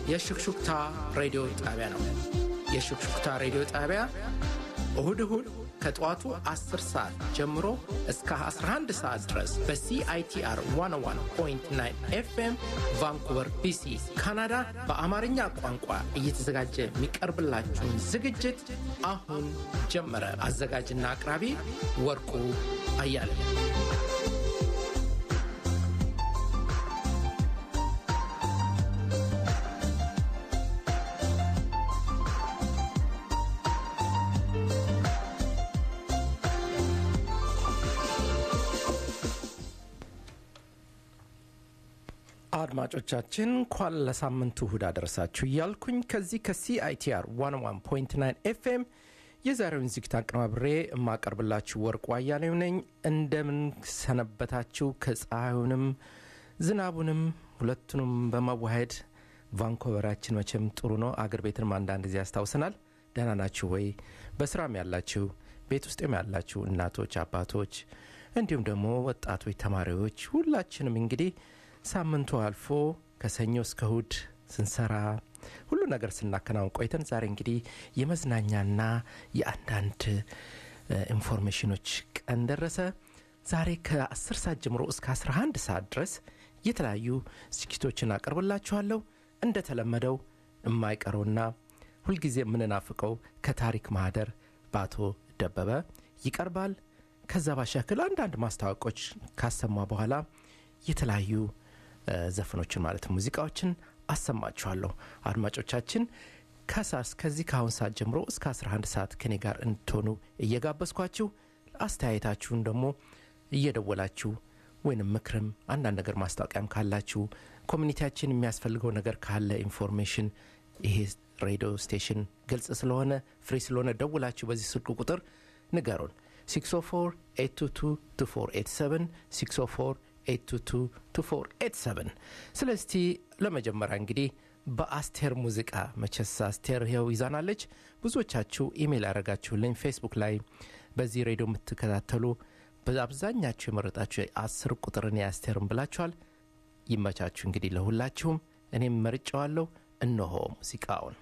የሹክሹክታ ሬዲዮ ጣቢያ ነው። የሹክሹክታ ሬዲዮ ጣቢያ እሁድ እሁድ ከጠዋቱ 10 ሰዓት ጀምሮ እስከ 11 ሰዓት ድረስ በሲአይቲአር 101.9 ኤፍኤም ቫንኩቨር ቢሲ ካናዳ በአማርኛ ቋንቋ እየተዘጋጀ የሚቀርብላችሁን ዝግጅት አሁን ጀመረ። አዘጋጅና አቅራቢ ወርቁ አያለ አድማጮቻችን እንኳን ለሳምንቱ እሁድ አደረሳችሁ እያልኩኝ ከዚህ ከሲአይቲአር 101.9 ኤፍኤም የዛሬውን ዝግጅት አቀናብሬ የማቀርብላችሁ ወርቁ አያሌው ነኝ። እንደምን ሰነበታችሁ? ከፀሐዩንም ዝናቡንም ሁለቱንም በማዋሄድ ቫንኮቨራችን መቼም ጥሩ ነው። አገር ቤትንም አንዳንድ ጊዜ ያስታውሰናል። ደህና ናችሁ ወይ? በስራም ያላችሁ ቤት ውስጥም ያላችሁ እናቶች፣ አባቶች እንዲሁም ደግሞ ወጣቶች፣ ተማሪዎች ሁላችንም እንግዲህ ሳምንቱ አልፎ ከሰኞ እስከ እሁድ ስንሰራ ሁሉ ነገር ስናከናውን ቆይተን ዛሬ እንግዲህ የመዝናኛና የአንዳንድ ኢንፎርሜሽኖች ቀን ደረሰ። ዛሬ ከ10 ሰዓት ጀምሮ እስከ 11 ሰዓት ድረስ የተለያዩ ዝግጅቶችን አቀርብላችኋለሁ። እንደተለመደው የማይቀረውና ሁልጊዜ የምንናፍቀው ከታሪክ ማህደር በአቶ ደበበ ይቀርባል። ከዛ ባሻክል አንዳንድ ማስታወቆች ካሰማ በኋላ የተለያዩ ዘፈኖችን ማለት ሙዚቃዎችን አሰማችኋለሁ። አድማጮቻችን ከሳስ ከዚህ ከአሁን ሰዓት ጀምሮ እስከ 11 ሰዓት ከኔ ጋር እንድትሆኑ እየጋበዝኳችሁ አስተያየታችሁን ደግሞ እየደወላችሁ ወይንም ምክርም አንዳንድ ነገር ማስታወቂያም ካላችሁ ኮሚኒቲያችን የሚያስፈልገው ነገር ካለ ኢንፎርሜሽን ይሄ ሬዲዮ ስቴሽን ግልጽ ስለሆነ ፍሪ ስለሆነ ደውላችሁ በዚህ ስልክ ቁጥር ንገሩን 604 822 604 822 ስለስቲ ለመጀመሪያ እንግዲህ በአስቴር ሙዚቃ መቸስ አስቴር ይኸው ይዛናለች። ብዙዎቻችሁ ኢሜይል ያደረጋችሁልኝ ፌስቡክ ላይ በዚህ ሬዲዮ የምትከታተሉ በአብዛኛችሁ የመረጣችሁ አስር ቁጥርን የአስቴርን ብላችኋል። ይመቻችሁ እንግዲህ ለሁላችሁም። እኔም መርጫዋለሁ። እነሆ ሙዚቃውን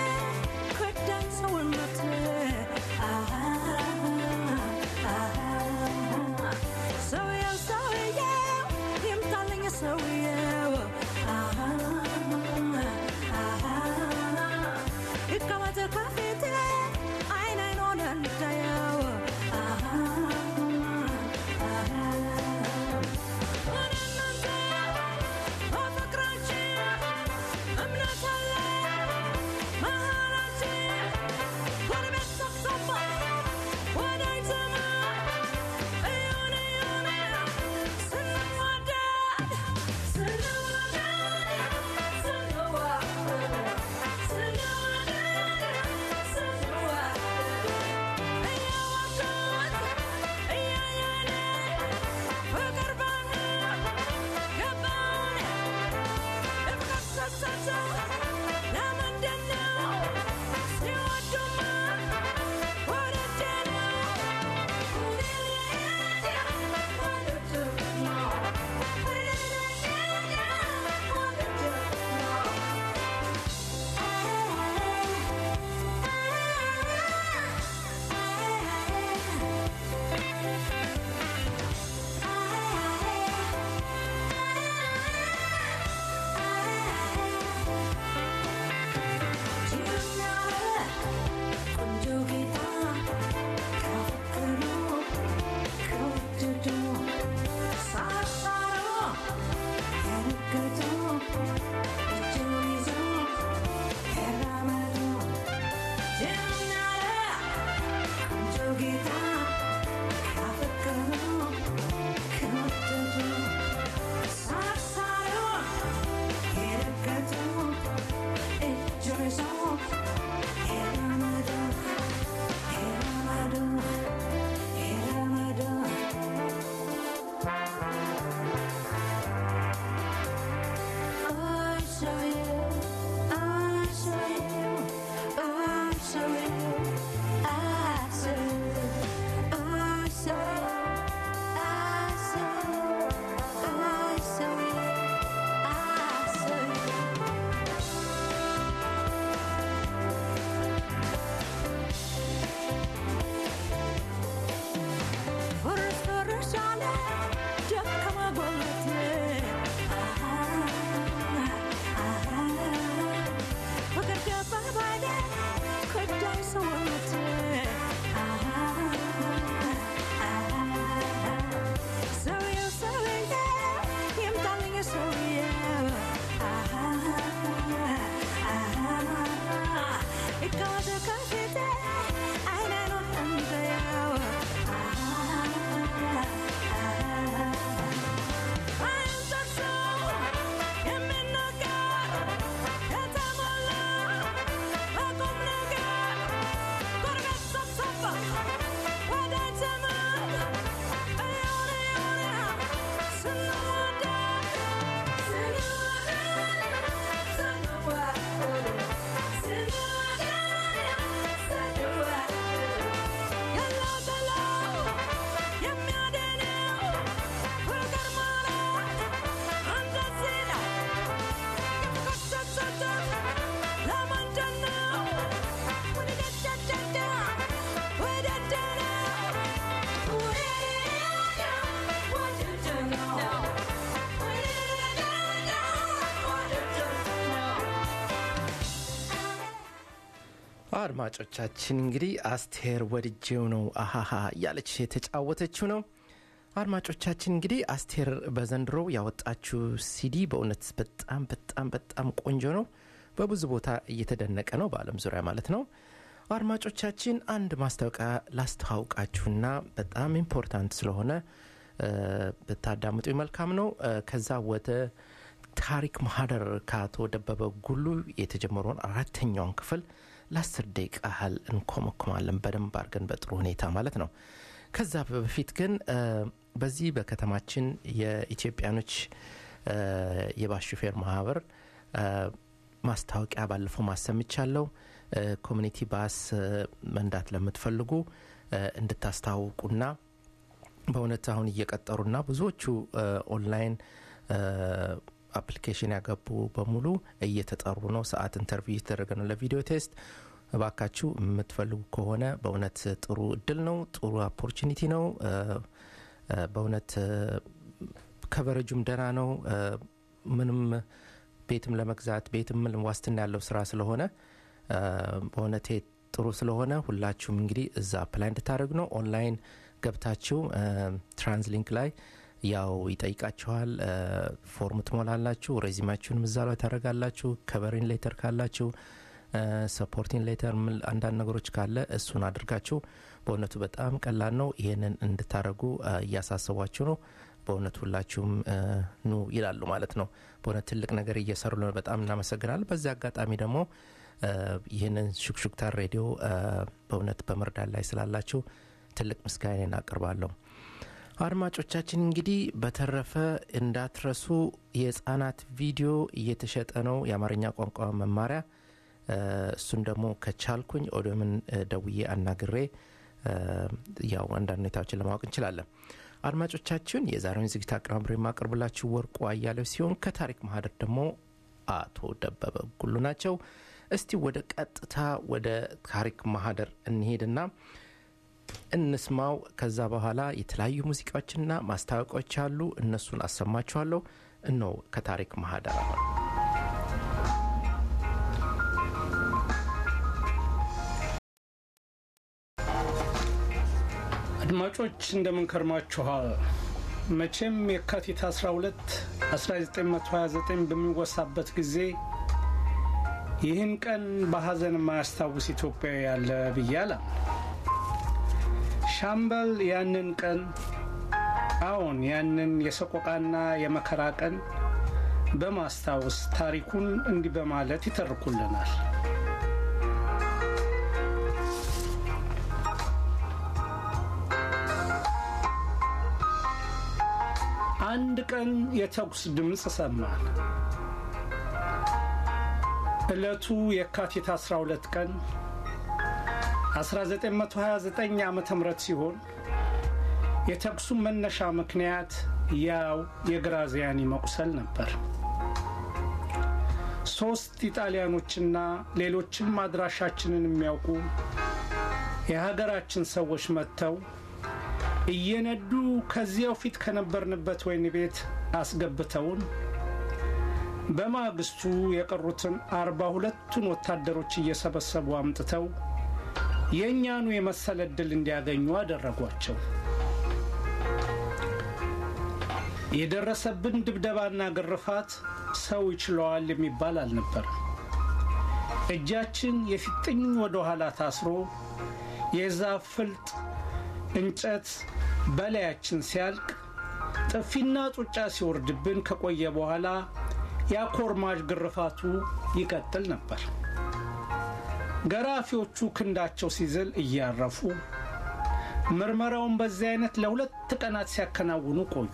Ah እንዳለ ደከመ ጎልበቴ ፍቅር ገባ ባይኔ ከዳኝ ሰውነቴ ሰውዬው ሰውዬው ይምጣልኝ ሰውዬው ይቀመጥ ከፊቴ አይን አይኑን እንዳየው አይን ጠቅሶ የሚናገር የተሞላ በቁም ነገር ጎረቤት ሰብሰባ ወዳጅ ዘመድ እየሆነ የሆነ ስንዋደድ ያለው ገለው የሚያድነው ፍቅር ማለት እንደዚህ ነው። ከሰሰተ ለምንድን ነው ወደደደደ ወደደነ አድማጮቻችን እንግዲህ አስቴር ወድጄው ነው አሃሃ እያለች የተጫወተችው ነው። አድማጮቻችን እንግዲህ አስቴር በዘንድሮ ያወጣችው ሲዲ በእውነት በጣም በጣም በጣም ቆንጆ ነው። በብዙ ቦታ እየተደነቀ ነው፣ በዓለም ዙሪያ ማለት ነው። አድማጮቻችን አንድ ማስታወቂያ ላስተዋውቃችሁና በጣም ኢምፖርታንት ስለሆነ እ፣ ብታዳምጡ መልካም ነው። እ፣ ከዛ ወደ ታሪክ ማህደር ከአቶ ደበበ ጉሉ የተጀመረውን አራተኛውን ክፍል ለአስር ደቂቃ ያህል እንኮመኮማለን በደንብ አድርገን በጥሩ ሁኔታ ማለት ነው። ከዛ በፊት ግን እ፣ በዚህ በከተማችን የኢትዮጵያኖች እ፣ የባስ ሹፌር ማህበር እ፣ ማስታወቂያ ባለፈው ማሰምቻለሁ። እ፣ ኮሚኒቲ ባስ እ፣ መንዳት ለምትፈልጉ እ፣ እንድታስተዋውቁና በእውነት አሁን እየቀጠሩና ብዙዎቹ እ፣ ኦንላይን እ፣ አፕሊኬሽን ያገቡ በሙሉ እየተጠሩ ነው። ሰዓት ኢንተርቪው እየተደረገ ነው ለቪዲዮ ቴስት። እባካችሁ የምትፈልጉ ከሆነ በእውነት ጥሩ እድል ነው፣ ጥሩ ኦፖርቹኒቲ ነው። እ፣ እ፣ በእውነት እ፣ ከቨረጁም ደህና ነው። እ፣ ምንም ቤትም ለመግዛት ቤትም ዋስትና ያለው ስራ ስለሆነ እ፣ በእውነቴ ጥሩ ስለሆነ ሁላችሁም እንግዲህ እዛ አፕላይ እንድታደርግ ነው። ኦንላይን ገብታችሁ እ፣ ትራንስሊንክ ላይ ያው ይጠይቃችኋል። እ፣ ፎርም ትሞላላችሁ። ሬዚማችሁንም እዛ ላይ ታደርጋላችሁ። ከቨሪን ሌተር ካላችሁ ሰፖርቲንግ ሌተር አንዳንድ ነገሮች ካለ እሱን አድርጋችሁ በእውነቱ በጣም ቀላል ነው። ይሄንን እንድታደርጉ እ፣ እያሳሰቧችሁ ነው። በእውነት ሁላችሁም እ፣ ኑ ይላሉ ማለት ነው። በእውነት ትልቅ ነገር እየሰሩ ነው። በጣም እናመሰግናለን። በዚህ አጋጣሚ ደግሞ እ፣ ይህንን ሹክሹክታ ሬዲዮ እ፣ በእውነት በመርዳት ላይ ስላላችሁ ትልቅ ምስጋናን አቀርባለሁ። አድማጮቻችን እንግዲህ በተረፈ እንዳትረሱ የህፃናት ቪዲዮ እየተሸጠ ነው። የአማርኛ ቋንቋ መማሪያ እ፣ እሱን ደግሞ ከቻልኩኝ ኦዶምን እ፣ ደውዬ አናግሬ እ፣ ያው አንዳንድ ሁኔታዎችን ለማወቅ እንችላለን። አድማጮቻችን የዛሬውን ዝግጅት አቀናብሬ የማቀርብላችሁ ወርቁ አያሌው ሲሆን ከታሪክ ማህደር ደግሞ አቶ ደበበ ጉሉ ናቸው። እስቲ ወደ ቀጥታ ወደ ታሪክ ማህደር እንሄድና እንስማው። ከዛ በኋላ የተለያዩ ሙዚቃዎችና ማስታወቂያዎች አሉ። እነሱን አሰማችኋለሁ። እነሆ ከታሪክ ማህደር አሁን አድማጮች እንደምን ከርማችኋል? መቼም የካቲት 12 1929 በሚወሳበት ጊዜ ይህን ቀን በሐዘን የማያስታውስ ኢትዮጵያዊ ያለ ብዬ አላምንም። ሻምበል ያንን ቀን አዎን ያንን የሰቆቃና የመከራ ቀን በማስታወስ ታሪኩን እንዲህ በማለት ይተርኩልናል። አንድ ቀን የተኩስ ድምፅ ሰማን። ዕለቱ የካቲት 12 ቀን 1929 ዓ ም ሲሆን የተኩሱን መነሻ ምክንያት ያው የግራዚያኒ መቁሰል ነበር። ሦስት ኢጣሊያኖችና ሌሎችም አድራሻችንን የሚያውቁ የሀገራችን ሰዎች መጥተው እየነዱ ከዚያው ፊት ከነበርንበት ወህኒ ቤት አስገብተውን በማግስቱ የቀሩትን አርባ ሁለቱን ወታደሮች እየሰበሰቡ አምጥተው የእኛኑ የመሰለ ዕድል እንዲያገኙ አደረጓቸው። የደረሰብን ድብደባና ግርፋት ሰው ይችለዋል የሚባል አልነበረም። እጃችን የፊጥኝ ወደ ኋላ ታስሮ የዛፍ ፍልጥ እንጨት በላያችን ሲያልቅ ጥፊና ጡጫ ሲወርድብን ከቆየ በኋላ የአኮርማጅ ግርፋቱ ይቀጥል ነበር። ገራፊዎቹ ክንዳቸው ሲዝል እያረፉ ምርመራውን በዚህ አይነት ለሁለት ቀናት ሲያከናውኑ ቆዩ።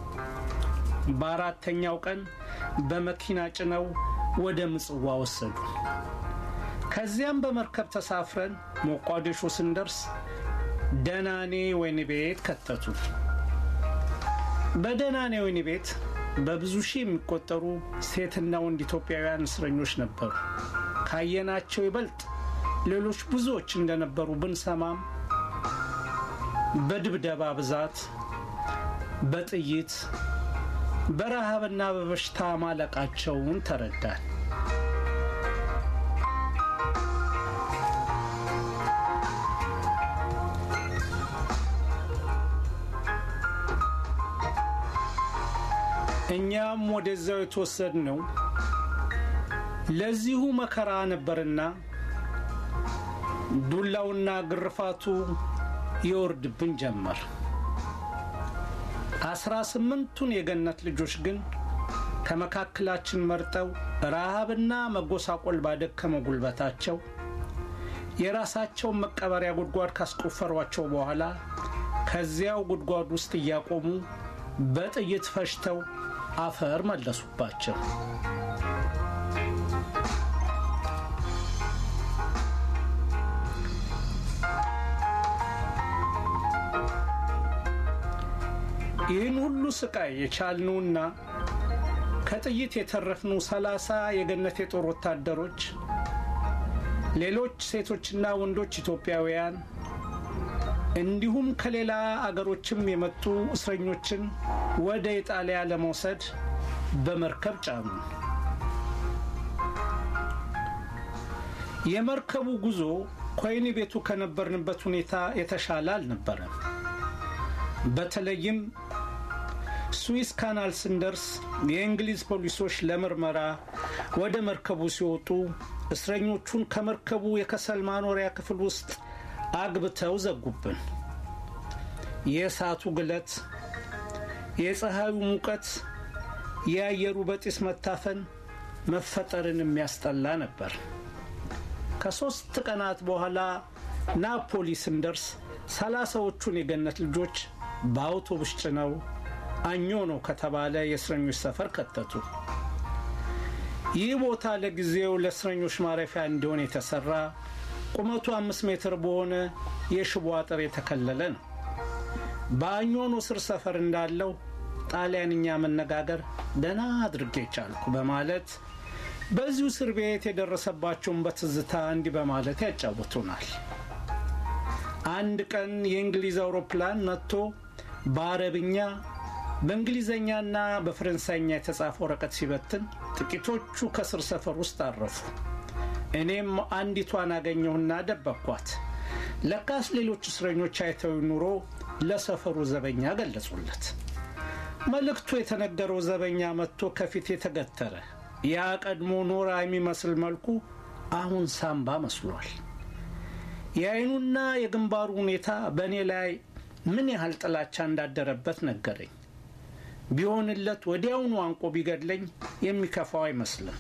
በአራተኛው ቀን በመኪና ጭነው ወደ ምጽዋ ወሰዱ። ከዚያም በመርከብ ተሳፍረን ሞቃዲሾ ስንደርስ ደናኔ ወህኒ ቤት ከተቱ። በደናኔ ወህኒ ቤት በብዙ ሺህ የሚቆጠሩ ሴትና ወንድ ኢትዮጵያውያን እስረኞች ነበሩ። ካየናቸው ይበልጥ ሌሎች ብዙዎች እንደነበሩ ብንሰማም በድብደባ ብዛት፣ በጥይት በረሃብና በበሽታ ማለቃቸውን ተረዳን። እኛም ወደዛው የተወሰድነው ለዚሁ መከራ ነበርና ዱላውና ግርፋቱ ይወርድብን ጀመር። አስራ ስምንቱን የገነት ልጆች ግን ከመካከላችን መርጠው ረሃብና መጎሳቆል ባደከመ ጉልበታቸው የራሳቸውን መቀበሪያ ጉድጓድ ካስቆፈሯቸው በኋላ ከዚያው ጉድጓድ ውስጥ እያቆሙ በጥይት ፈሽተው አፈር መለሱባቸው። ይህን ሁሉ ስቃይ የቻልነውና ከጥይት የተረፍነው ሰላሳ የገነት የጦር ወታደሮች ሌሎች ሴቶችና ወንዶች ኢትዮጵያውያን እንዲሁም ከሌላ አገሮችም የመጡ እስረኞችን ወደ ኢጣሊያ ለመውሰድ በመርከብ ጫኑ። የመርከቡ ጉዞ ከወህኒ ቤቱ ከነበርንበት ሁኔታ የተሻለ አልነበረም። በተለይም ስዊስ ካናል ስንደርስ የእንግሊዝ ፖሊሶች ለምርመራ ወደ መርከቡ ሲወጡ እስረኞቹን ከመርከቡ የከሰል ማኖሪያ ክፍል ውስጥ አግብተው ዘጉብን። የእሳቱ ግለት፣ የፀሐዩ ሙቀት፣ የአየሩ በጢስ መታፈን መፈጠርን የሚያስጠላ ነበር። ከሦስት ቀናት በኋላ ናፖሊ ስንደርስ ሰላሳዎቹን የገነት ልጆች በአውቶቡስ ጭነው አኞ ነው ከተባለ የእስረኞች ሰፈር ከተቱ። ይህ ቦታ ለጊዜው ለእስረኞች ማረፊያ እንዲሆን የተሰራ ቁመቱ አምስት ሜትር በሆነ የሽቦ አጥር የተከለለ ነው። በአኞኖ ስር ሰፈር እንዳለው ጣሊያንኛ መነጋገር ደህና አድርጌ ቻልኩ በማለት በዚሁ እስር ቤት የደረሰባቸውን በትዝታ እንዲህ በማለት ያጫውቱናል። አንድ ቀን የእንግሊዝ አውሮፕላን መጥቶ በአረብኛ በእንግሊዘኛና በፈረንሳይኛ የተጻፈ ወረቀት ሲበትን ጥቂቶቹ ከስር ሰፈር ውስጥ አረፉ። እኔም አንዲቷን አገኘሁና ደበኳት። ለካስ ሌሎች እስረኞች አይተው ኑሮ ለሰፈሩ ዘበኛ ገለጹለት። መልእክቱ የተነገረው ዘበኛ መጥቶ ከፊት የተገተረ ያ ቀድሞ ኖራ የሚመስል መልኩ አሁን ሳምባ መስሏል። የአይኑና የግንባሩ ሁኔታ በእኔ ላይ ምን ያህል ጥላቻ እንዳደረበት ነገረኝ። ቢሆንለት ወዲያውኑ አንቆ ቢገድለኝ የሚከፋው አይመስልም።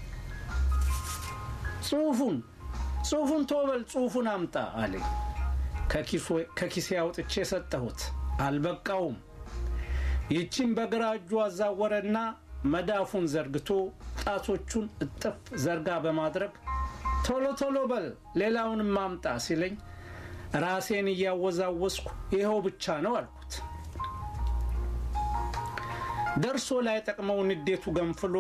ጽሑፉን ጽሑፉን ቶበል ጽሑፉን አምጣ አለኝ። ከኪሴ አውጥቼ ሰጠሁት። አልበቃውም። ይቺን በግራ እጁ አዛወረና መዳፉን ዘርግቶ ጣቶቹን እጥፍ ዘርጋ በማድረግ ቶሎ ቶሎ በል ሌላውንም ማምጣ ሲለኝ ራሴን እያወዛወስኩ ይኸው ብቻ ነው አልኩት። ደርሶ ላይ ጠቅመው ንዴቱ ገንፍሎ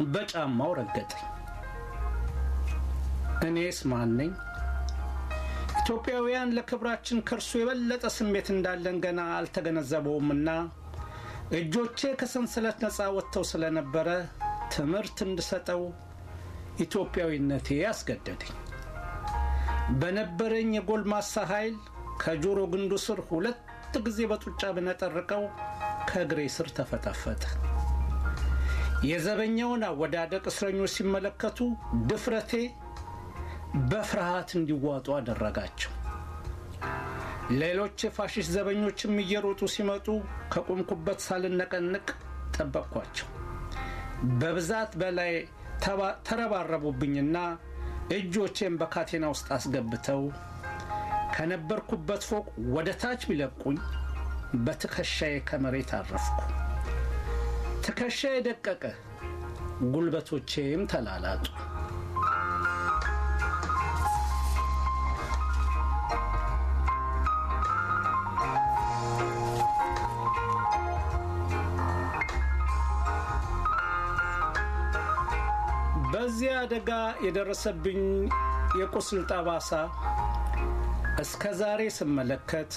በጫማው ረገጠኝ። እኔስ ማን ነኝ? ኢትዮጵያውያን ለክብራችን ከእርሱ የበለጠ ስሜት እንዳለን ገና አልተገነዘበውምና እጆቼ ከሰንሰለት ነፃ ወጥተው ስለነበረ ትምህርት እንድሰጠው ኢትዮጵያዊነቴ አስገደደኝ። በነበረኝ የጎልማሳ ኃይል ከጆሮ ግንዱ ስር ሁለት ጊዜ በጡጫ ብነጠርቀው ከእግሬ ስር ተፈጠፈጠ። የዘበኛውን አወዳደቅ እስረኞች ሲመለከቱ ድፍረቴ በፍርሃት እንዲዋጡ አደረጋቸው። ሌሎች የፋሽስት ዘበኞችም እየሮጡ ሲመጡ ከቆምኩበት ሳልነቀንቅ ጠበቅኳቸው። በብዛት በላይ ተረባረቡብኝና እጆቼን በካቴና ውስጥ አስገብተው ከነበርኩበት ፎቅ ወደ ታች ቢለቁኝ በትከሻዬ ከመሬት አረፍኩ። ትከሻዬ ደቀቀ፣ ጉልበቶቼም ተላላጡ። በዚህ አደጋ የደረሰብኝ የቁስል ጠባሳ እስከ ዛሬ ስመለከት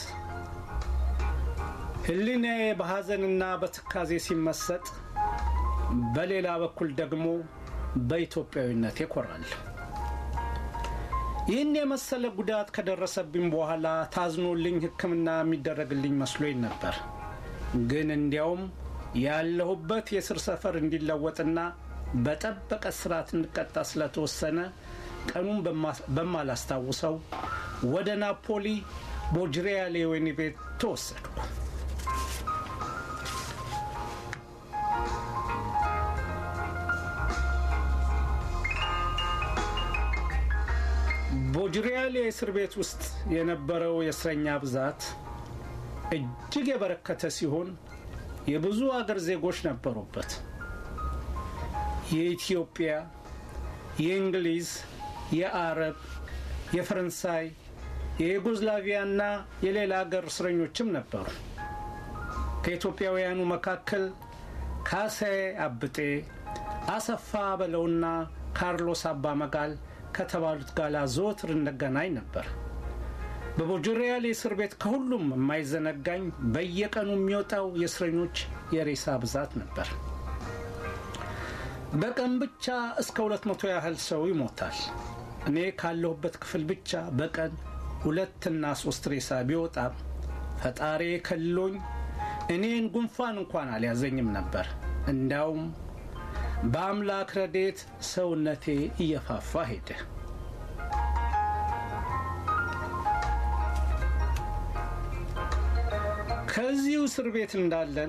ሕሊናዬ በሐዘንና በትካዜ ሲመሰጥ፣ በሌላ በኩል ደግሞ በኢትዮጵያዊነት ይኮራል። ይህን የመሰለ ጉዳት ከደረሰብኝ በኋላ ታዝኖልኝ ሕክምና የሚደረግልኝ መስሎኝ ነበር። ግን እንዲያውም ያለሁበት የስር ሰፈር እንዲለወጥና በጠበቀ ስርዓት እንቀጣ ስለተወሰነ ቀኑን በማላስታውሰው ወደ ናፖሊ ቦጅሪያሌ ወህኒ ቤት ተወሰድኩ። ቦጅሪያሌ እስር ቤት ውስጥ የነበረው የእስረኛ ብዛት እጅግ የበረከተ ሲሆን የብዙ አገር ዜጎች ነበሩበት። የኢትዮጵያ፣ የእንግሊዝ፣ የአረብ፣ የፈረንሳይ፣ የዩጎዝላቪያና የሌላ አገር እስረኞችም ነበሩ። ከኢትዮጵያውያኑ መካከል ካሳዬ አብጤ፣ አሰፋ በለውና ካርሎስ አባ መጋል ከተባሉት ጋር ዘወትር እንገናኝ ነበር። በቦጅሪያሌ እስር ቤት ከሁሉም የማይዘነጋኝ በየቀኑ የሚወጣው የእስረኞች የሬሳ ብዛት ነበር። በቀን ብቻ እስከ ሁለት መቶ ያህል ሰው ይሞታል። እኔ ካለሁበት ክፍል ብቻ በቀን ሁለትና ሶስት ሬሳ ቢወጣም ፈጣሪ ከልሎኝ እኔን ጉንፋን እንኳን አልያዘኝም ነበር። እንዳውም በአምላክ ረዴት ሰውነቴ እየፋፋ ሄደ። ከዚሁ እስር ቤት እንዳለን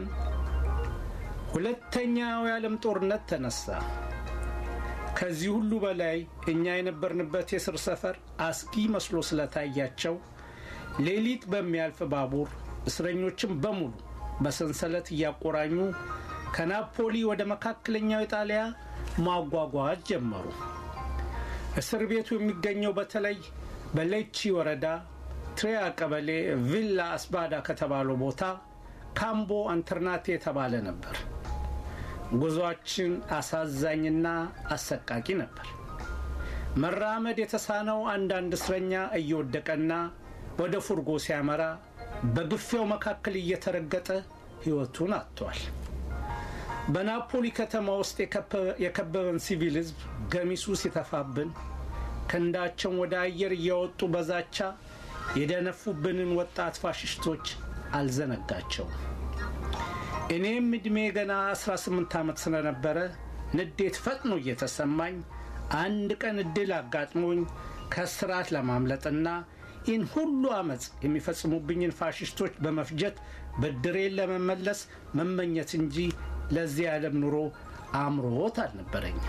ሁለተኛው የዓለም ጦርነት ተነሳ። ከዚህ ሁሉ በላይ እኛ የነበርንበት የስር ሰፈር አስጊ መስሎ ስለታያቸው ሌሊት በሚያልፍ ባቡር እስረኞችን በሙሉ በሰንሰለት እያቆራኙ ከናፖሊ ወደ መካከለኛው ኢጣሊያ ማጓጓዝ ጀመሩ። እስር ቤቱ የሚገኘው በተለይ በሌቺ ወረዳ ትሪያ ቀበሌ ቪላ አስባዳ ከተባለው ቦታ ካምቦ አንተርናቴ የተባለ ነበር። ጉዞአችን አሳዛኝና አሰቃቂ ነበር። መራመድ የተሳነው አንዳንድ እስረኛ እየወደቀና ወደ ፉርጎ ሲያመራ በግፊያው መካከል እየተረገጠ ሕይወቱን አጥቷል። በናፖሊ ከተማ ውስጥ የከበበን ሲቪል ሕዝብ ገሚሱ ሲተፋብን ክንዳቸውን ወደ አየር እያወጡ በዛቻ የደነፉብንን ወጣት ፋሽስቶች አልዘነጋቸውም። እኔም ዕድሜ ገና 18 ዓመት ስለነበረ ንዴት ፈጥኖ እየተሰማኝ አንድ ቀን እድል አጋጥሞኝ ከስርዓት ለማምለጥና ይህን ሁሉ አመፅ የሚፈጽሙብኝን ፋሽስቶች በመፍጀት ብድሬን ለመመለስ መመኘት እንጂ ለዚህ ዓለም ኑሮ አምሮት አልነበረኝም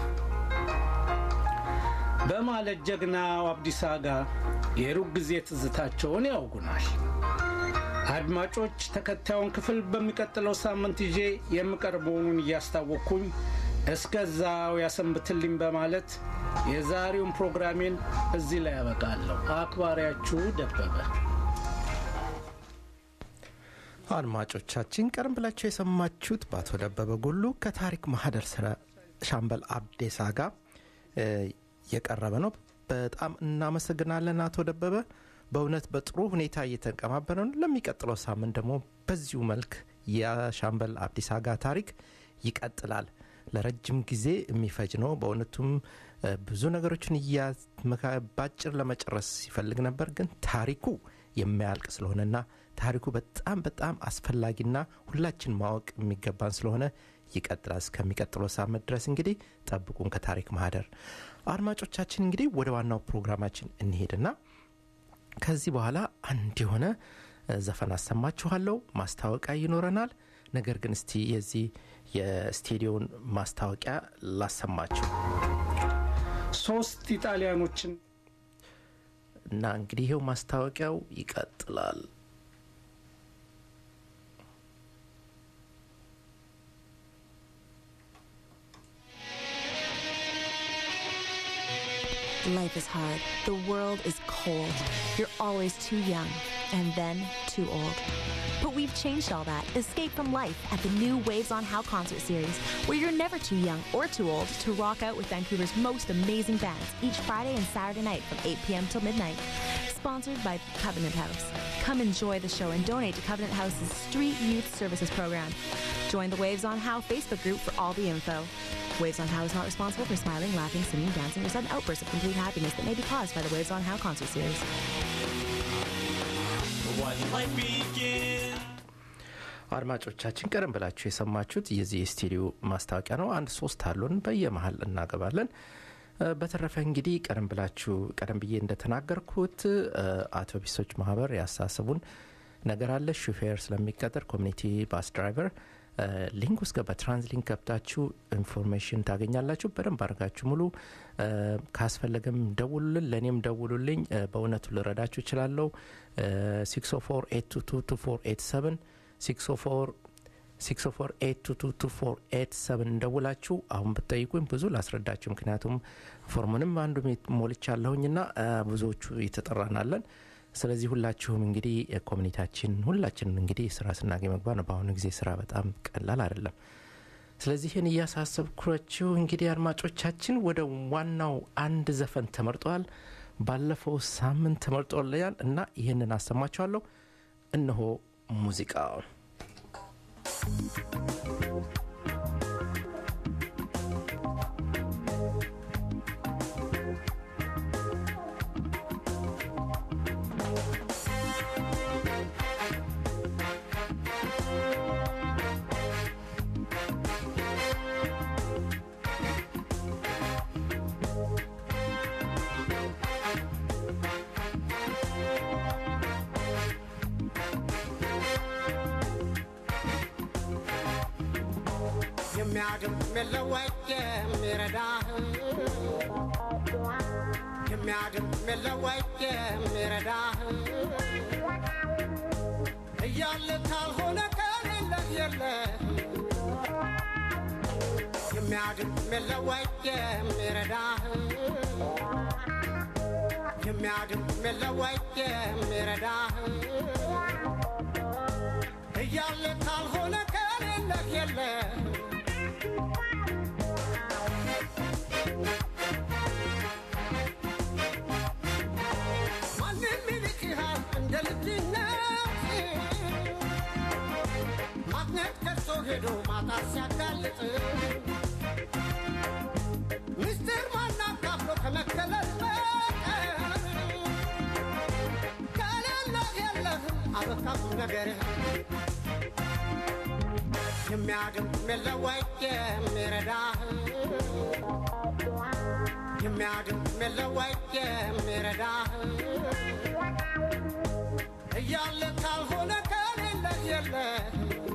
በማለት ጀግናው አብዲሳ አጋ የሩቅ ጊዜ ትዝታቸውን ያውጉናል። አድማጮች ተከታዩን ክፍል በሚቀጥለው ሳምንት ይዤ የምቀርብ መሆኑን እያስታወቅኩኝ እስከዛው ያሰንብትልኝ በማለት የዛሬውን ፕሮግራሜን እዚህ ላይ ያበቃለሁ። አክባሪያችሁ ደበበ። አድማጮቻችን ቀደም ብላችሁ የሰማችሁት በአቶ ደበበ ጉሉ ከታሪክ ማህደር ስረ ሻምበል አብዴሳ ጋር የቀረበ ነው። በጣም እናመሰግናለን አቶ ደበበ። በእውነት በጥሩ ሁኔታ እየተቀማበረ ነው። ለሚቀጥለው ሳምንት ደግሞ በዚሁ መልክ የሻምበል አብዲስ አጋ ታሪክ ይቀጥላል። ለረጅም ጊዜ የሚፈጅ ነው። በእውነቱም እ፣ ብዙ ነገሮችን እያመካ- ባጭር ለመጨረስ ሲፈልግ ነበር፣ ግን ታሪኩ የማያልቅ ስለሆነና ታሪኩ በጣም በጣም አስፈላጊና ሁላችን ማወቅ የሚገባን ስለሆነ ይቀጥላል። እስከሚቀጥለው ሳምንት ድረስ እንግዲህ ጠብቁን ከታሪክ ማህደር። አድማጮቻችን እንግዲህ ወደ ዋናው ፕሮግራማችን እንሄድና ከዚህ በኋላ አንድ የሆነ እ፣ ዘፈን አሰማችኋለሁ። ማስታወቂያ ይኖረናል። ነገር ግን እስቲ የዚህ የስቴዲዮን ማስታወቂያ ላሰማችሁ ሶስት ኢጣሊያኖችን እና እንግዲህ ይኸው ማስታወቂያው ይቀጥላል። Life is hard. The world is cold. You're always too young and then too old. But we've changed all that. Escape from life at the new Waves on How concert series, where you're never too young or too old to rock out with Vancouver's most amazing bands each Friday and Saturday night from 8 p.m. till midnight. Sponsored by Covenant House. Come enjoy the show and donate to Covenant House's Street Youth Services program. Join the Waves on How Facebook group for all the info. Waves on How is not responsible for smiling, laughing, singing, dancing, or sudden outbursts of complete happiness that may be caused by the Waves on How concert series. What life begins. አድማጮቻችን ቀደም ብላችሁ የሰማችሁት የዚህ የስቱዲዮ ማስታወቂያ ነው። አንድ ሶስት አሉን በየመሀል እናገባለን። እ፣ በተረፈ እንግዲህ ቀደም ብላችሁ ቀደም ብዬ እንደተናገርኩት እ፣ አውቶቡሶች ማህበር ያሳስቡን ነገር አለ። ሹፌር ስለሚቀጥር ኮሚኒቲ ባስ ድራይቨር እ፣ ሊንክ ውስጥ ገባ ትራንስሊንክ ገብታችሁ ኢንፎርሜሽን ታገኛላችሁ። በደንብ አድርጋችሁ ሙሉ እ፣ ካስፈለገም ደውሉልን፣ ለእኔም ደውሉልኝ። እ፣ በእውነቱ ልረዳችሁ እችላለሁ። 604 604 እንደውላችሁ አሁን ብትጠይቁኝ ብዙ ላስረዳችሁ። ምክንያቱም ፎርሙንም አንዱ ሞልቻለሁኝና አ፣ ብዙዎቹ የተጠራናለን። ስለዚህ ሁላችሁም እንግዲህ ኮሚኒታችን ሁላችንም እንግዲህ ስራ ስናገኝ መግባት ነው። በአሁኑ ጊዜ ስራ በጣም ቀላል አይደለም። ስለዚህ ይህን እያሳሰብኩችሁ እንግዲህ አድማጮቻችን ወደ ዋናው አንድ ዘፈን ተመርጧል። ባለፈው ሳምንት ተመርጦልኛል እና ይህንን አሰማችኋለሁ። እነሆ ሙዚቃው የሚያድም የለወጥ የሚረዳህ የሚያድም የለወጥ የሚረዳህ እያለ ካልሆነ ከሌለህ የለህ የሚያድም የለወጥ የሚረዳህ የሚያድም የለወጥ የሚረዳህ እያለ ካልሆነ ከሌለህ የለህ ማንም ይልቅሃል እንደ ልጅነት ማግኘት ከሶ ሄዶ ማጣት ሲያጋልጥ ምስጢር ማናካፍሎ ከመከለል በቀር ከሌለህ የለህም አበቃም ነገርህ የሚያድም የለወጥ የሚረዳህ የሚያድም የለወጥ የሚረዳህ እያለ ካልሆነ ከሌለህ የለህ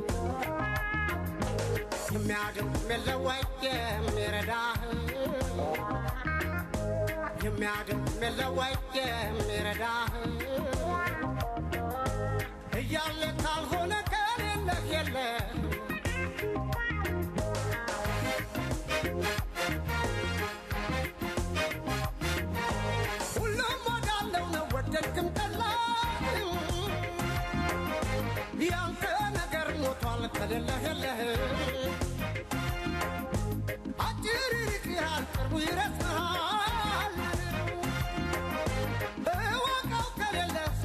የሚያድም የለወጥ የሚረዳህ የሚያድም የለወጥ የሚረዳህ እያለ ካልሆነ ከሌለህ የለህ ሁሉም ወዳለው ነው ወደድክም ጠላህ ያንተ ነገር ሞቷል ከሌለህ የለህ አጭር ይርቅሃል ቅርቡ ይረስሃል እወቀው ከሌለህ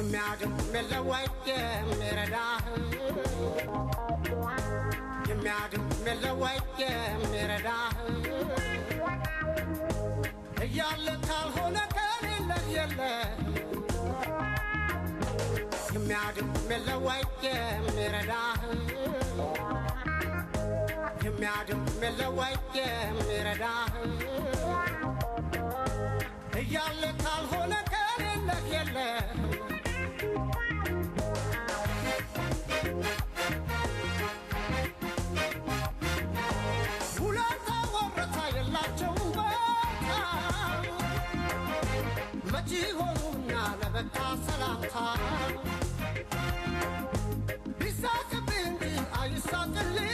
የሚያድን የለወይ የሚረዳህ የሚያድን የለወይ የሚረዳህ እያለ ካልሆነ ከሌለህ የለህ የሚያድን የለወይ የሚረዳህ የሚያድን የለወይ የሚረዳህ እያለ ካልሆነ ከሌለህ የለህ ውለታ ወረታ የላቸውም በቃ መቼ ሆኑና ለበቃ ሰላምታ ቢሳቅብህ እንጂ አይሳቅልህ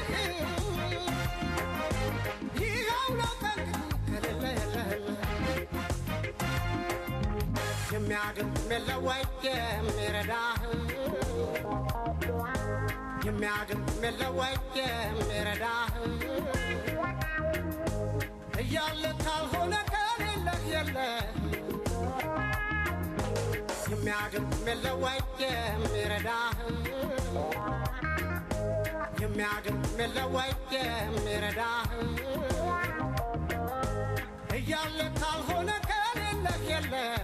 ይኸው ነው ከእንግዲህ ከሌለ የለህም የሚያድን የለወይ የሚረዳህ የሚያድን የለወይ የሚረዳህ እያለ ካልሆነ ከሌለህ የለህ የሚያድን የለወይ የሚረዳህ የሚያድን የለወይ የሚረዳህ እያለ ካልሆነ ከሌለህ የለህ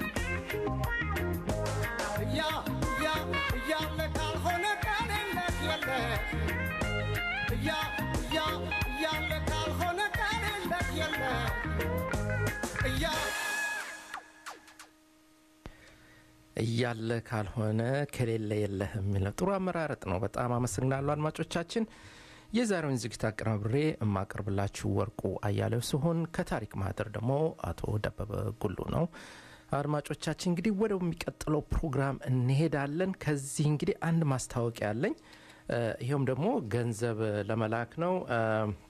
እያ እያ እያለ ካልሆነ ከሌለህ የለህ እያ እያ እያለ ካልሆነ ከሌለህ የለህ እያ እያለ ካልሆነ ከሌለ የለህ የሚለው ጥሩ አመራረጥ ነው። በጣም አመሰግናለሁ አድማጮቻችን። የዛሬውን ዝግጅት አቀናብሬ የማቀርብላችሁ ወርቁ አያሌው ሲሆን ከታሪክ ማህደር ደግሞ አቶ ደበበ ጉሉ ነው። አድማጮቻችን እንግዲህ ወደሚቀጥለው ፕሮግራም እንሄዳለን። ከዚህ እንግዲህ አንድ ማስታወቂያ አለኝ። እ፣ ይኸውም ደግሞ ገንዘብ ለመላክ ነው እ፣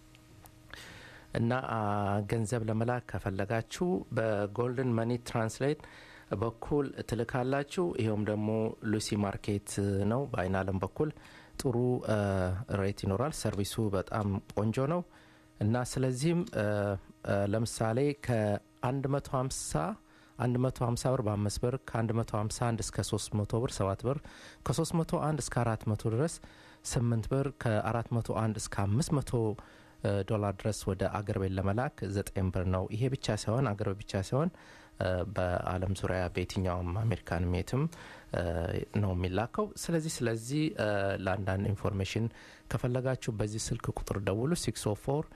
እና አ፣ ገንዘብ ለመላክ ከፈለጋችሁ በጎልደን መኒ ትራንስሌት በኩል ትልካላችሁ። ይኸውም ደግሞ ሉሲ ማርኬት ነው። በአይን አለም በኩል ጥሩ እ፣ ሬት ይኖራል። ሰርቪሱ በጣም ቆንጆ ነው እና ስለዚህም እ፣ እ፣ ለምሳሌ ከ150 150 ብር በ5 ብር ከ151 እስከ 300 ብር 7 ብር ከ301 እስከ 400 ድረስ 8 ብር ከ401 እስከ 500 እ፣ ዶላር ድረስ ወደ አገር ቤት ለመላክ 9 ብር ነው። ይሄ ብቻ ሳይሆን አገር ቤት ብቻ ሳይሆን እ፣ በዓለም ዙሪያ በየትኛውም አሜሪካን ሜትም እ፣ ነው የሚላከው። ስለዚህ ስለዚህ እ፣ ለአንዳንድ ኢንፎርሜሽን ከፈለጋችሁ በዚህ ስልክ ቁጥር ደውሉ 604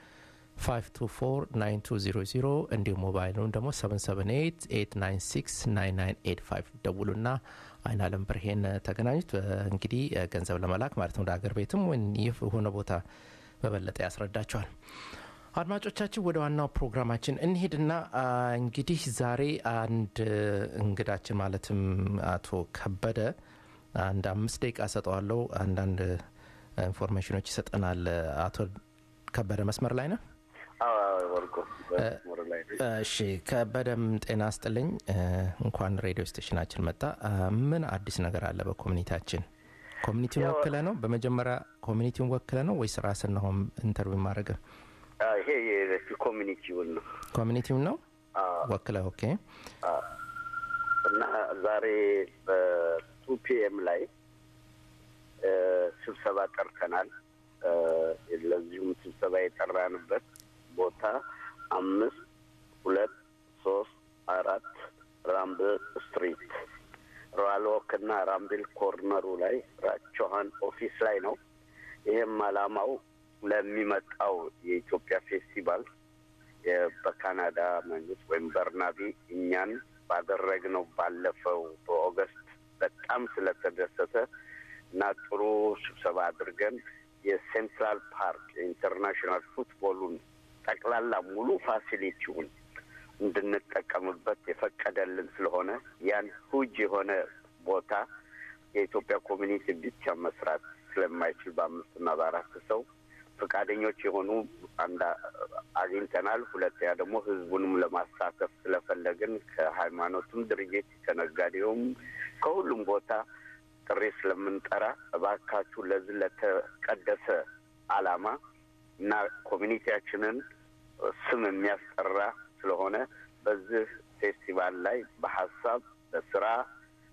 5249200 እንዲሁም ሞባይሉን ደግሞ 77889699985 ደውሉና አይን አለም ብርሄን ተገናኙት። እ፣ እንግዲህ እ፣ ገንዘብ ለመላክ ማለት ነው ወደ አገር ቤትም ወይም ይህ የሆነ ቦታ በበለጠ ያስረዳቸዋል። አድማጮቻችን ወደ ዋናው ፕሮግራማችን እንሄድና አ፣ እንግዲህ ዛሬ አንድ እንግዳችን ማለትም አቶ ከበደ አንድ አምስት ደቂቃ ሰጠዋለው አንዳንድ ኢንፎርሜሽኖች ይሰጠናል። አቶ ከበደ መስመር ላይ ነው። ወርቆ በመስመር ላይ ነኝ። እሺ ከበደም ጤና ስጥልኝ። እ፣ እንኳን ሬዲዮ ስቴሽናችን መጣ። አ፣ ምን አዲስ ነገር አለ በኮሚኒቲያችን? ኮሚኒቲውን ያው- ወክለ ነው በመጀመሪያ ኮሚኒቲውን ወክለ ነው ወይስ ራስን ነው ኢንተርቪው ማድረግ? አ፣ ይሄ የኮሚኒቲውን ነው ኮሚኒቲውን ነው አ፣ ወክለ። ኦኬ አ፣ እና ዛሬ በቱ ፒኤም ላይ እ፣ ስብሰባ ጠርተናል። እ፣ ለዚሁም ስብሰባ የጠራንበት ቦታ አምስት ሁለት ሶስት አራት ራምብል ስትሪት ራልዎክ እና ራምብል ኮርነሩ ላይ ራቸኋን ኦፊስ ላይ ነው። ይህም አላማው ለሚመጣው የኢትዮጵያ ፌስቲቫል የ- በካናዳ መንግስት ወይም በርናቢ እኛን ባደረግነው ባለፈው በኦገስት በጣም ስለተደሰተ እና ጥሩ ስብሰባ አድርገን የሴንትራል ፓርክ የኢንተርናሽናል ፉትቦሉን ጠቅላላ ሙሉ ፋሲሊቲውን እንድንጠቀምበት የፈቀደልን ስለሆነ ያን ሁጅ የሆነ ቦታ የኢትዮጵያ ኮሚኒቲ ብቻ መስራት ስለማይችል በአምስትና በአራት ሰው ፈቃደኞች የሆኑ አንድ አግኝተናል። ሁለተኛ ደግሞ ህዝቡንም ለማሳተፍ ስለፈለግን ከሃይማኖቱም ድርጅት ከነጋዴውም ከሁሉም ቦታ ጥሪ ስለምንጠራ እባካችሁ ለዚህ ለተቀደሰ ዓላማ እና ኮሚኒቲያችንን ስም የሚያስጠራ ስለሆነ በዚህ ፌስቲቫል ላይ በሀሳብ በስራ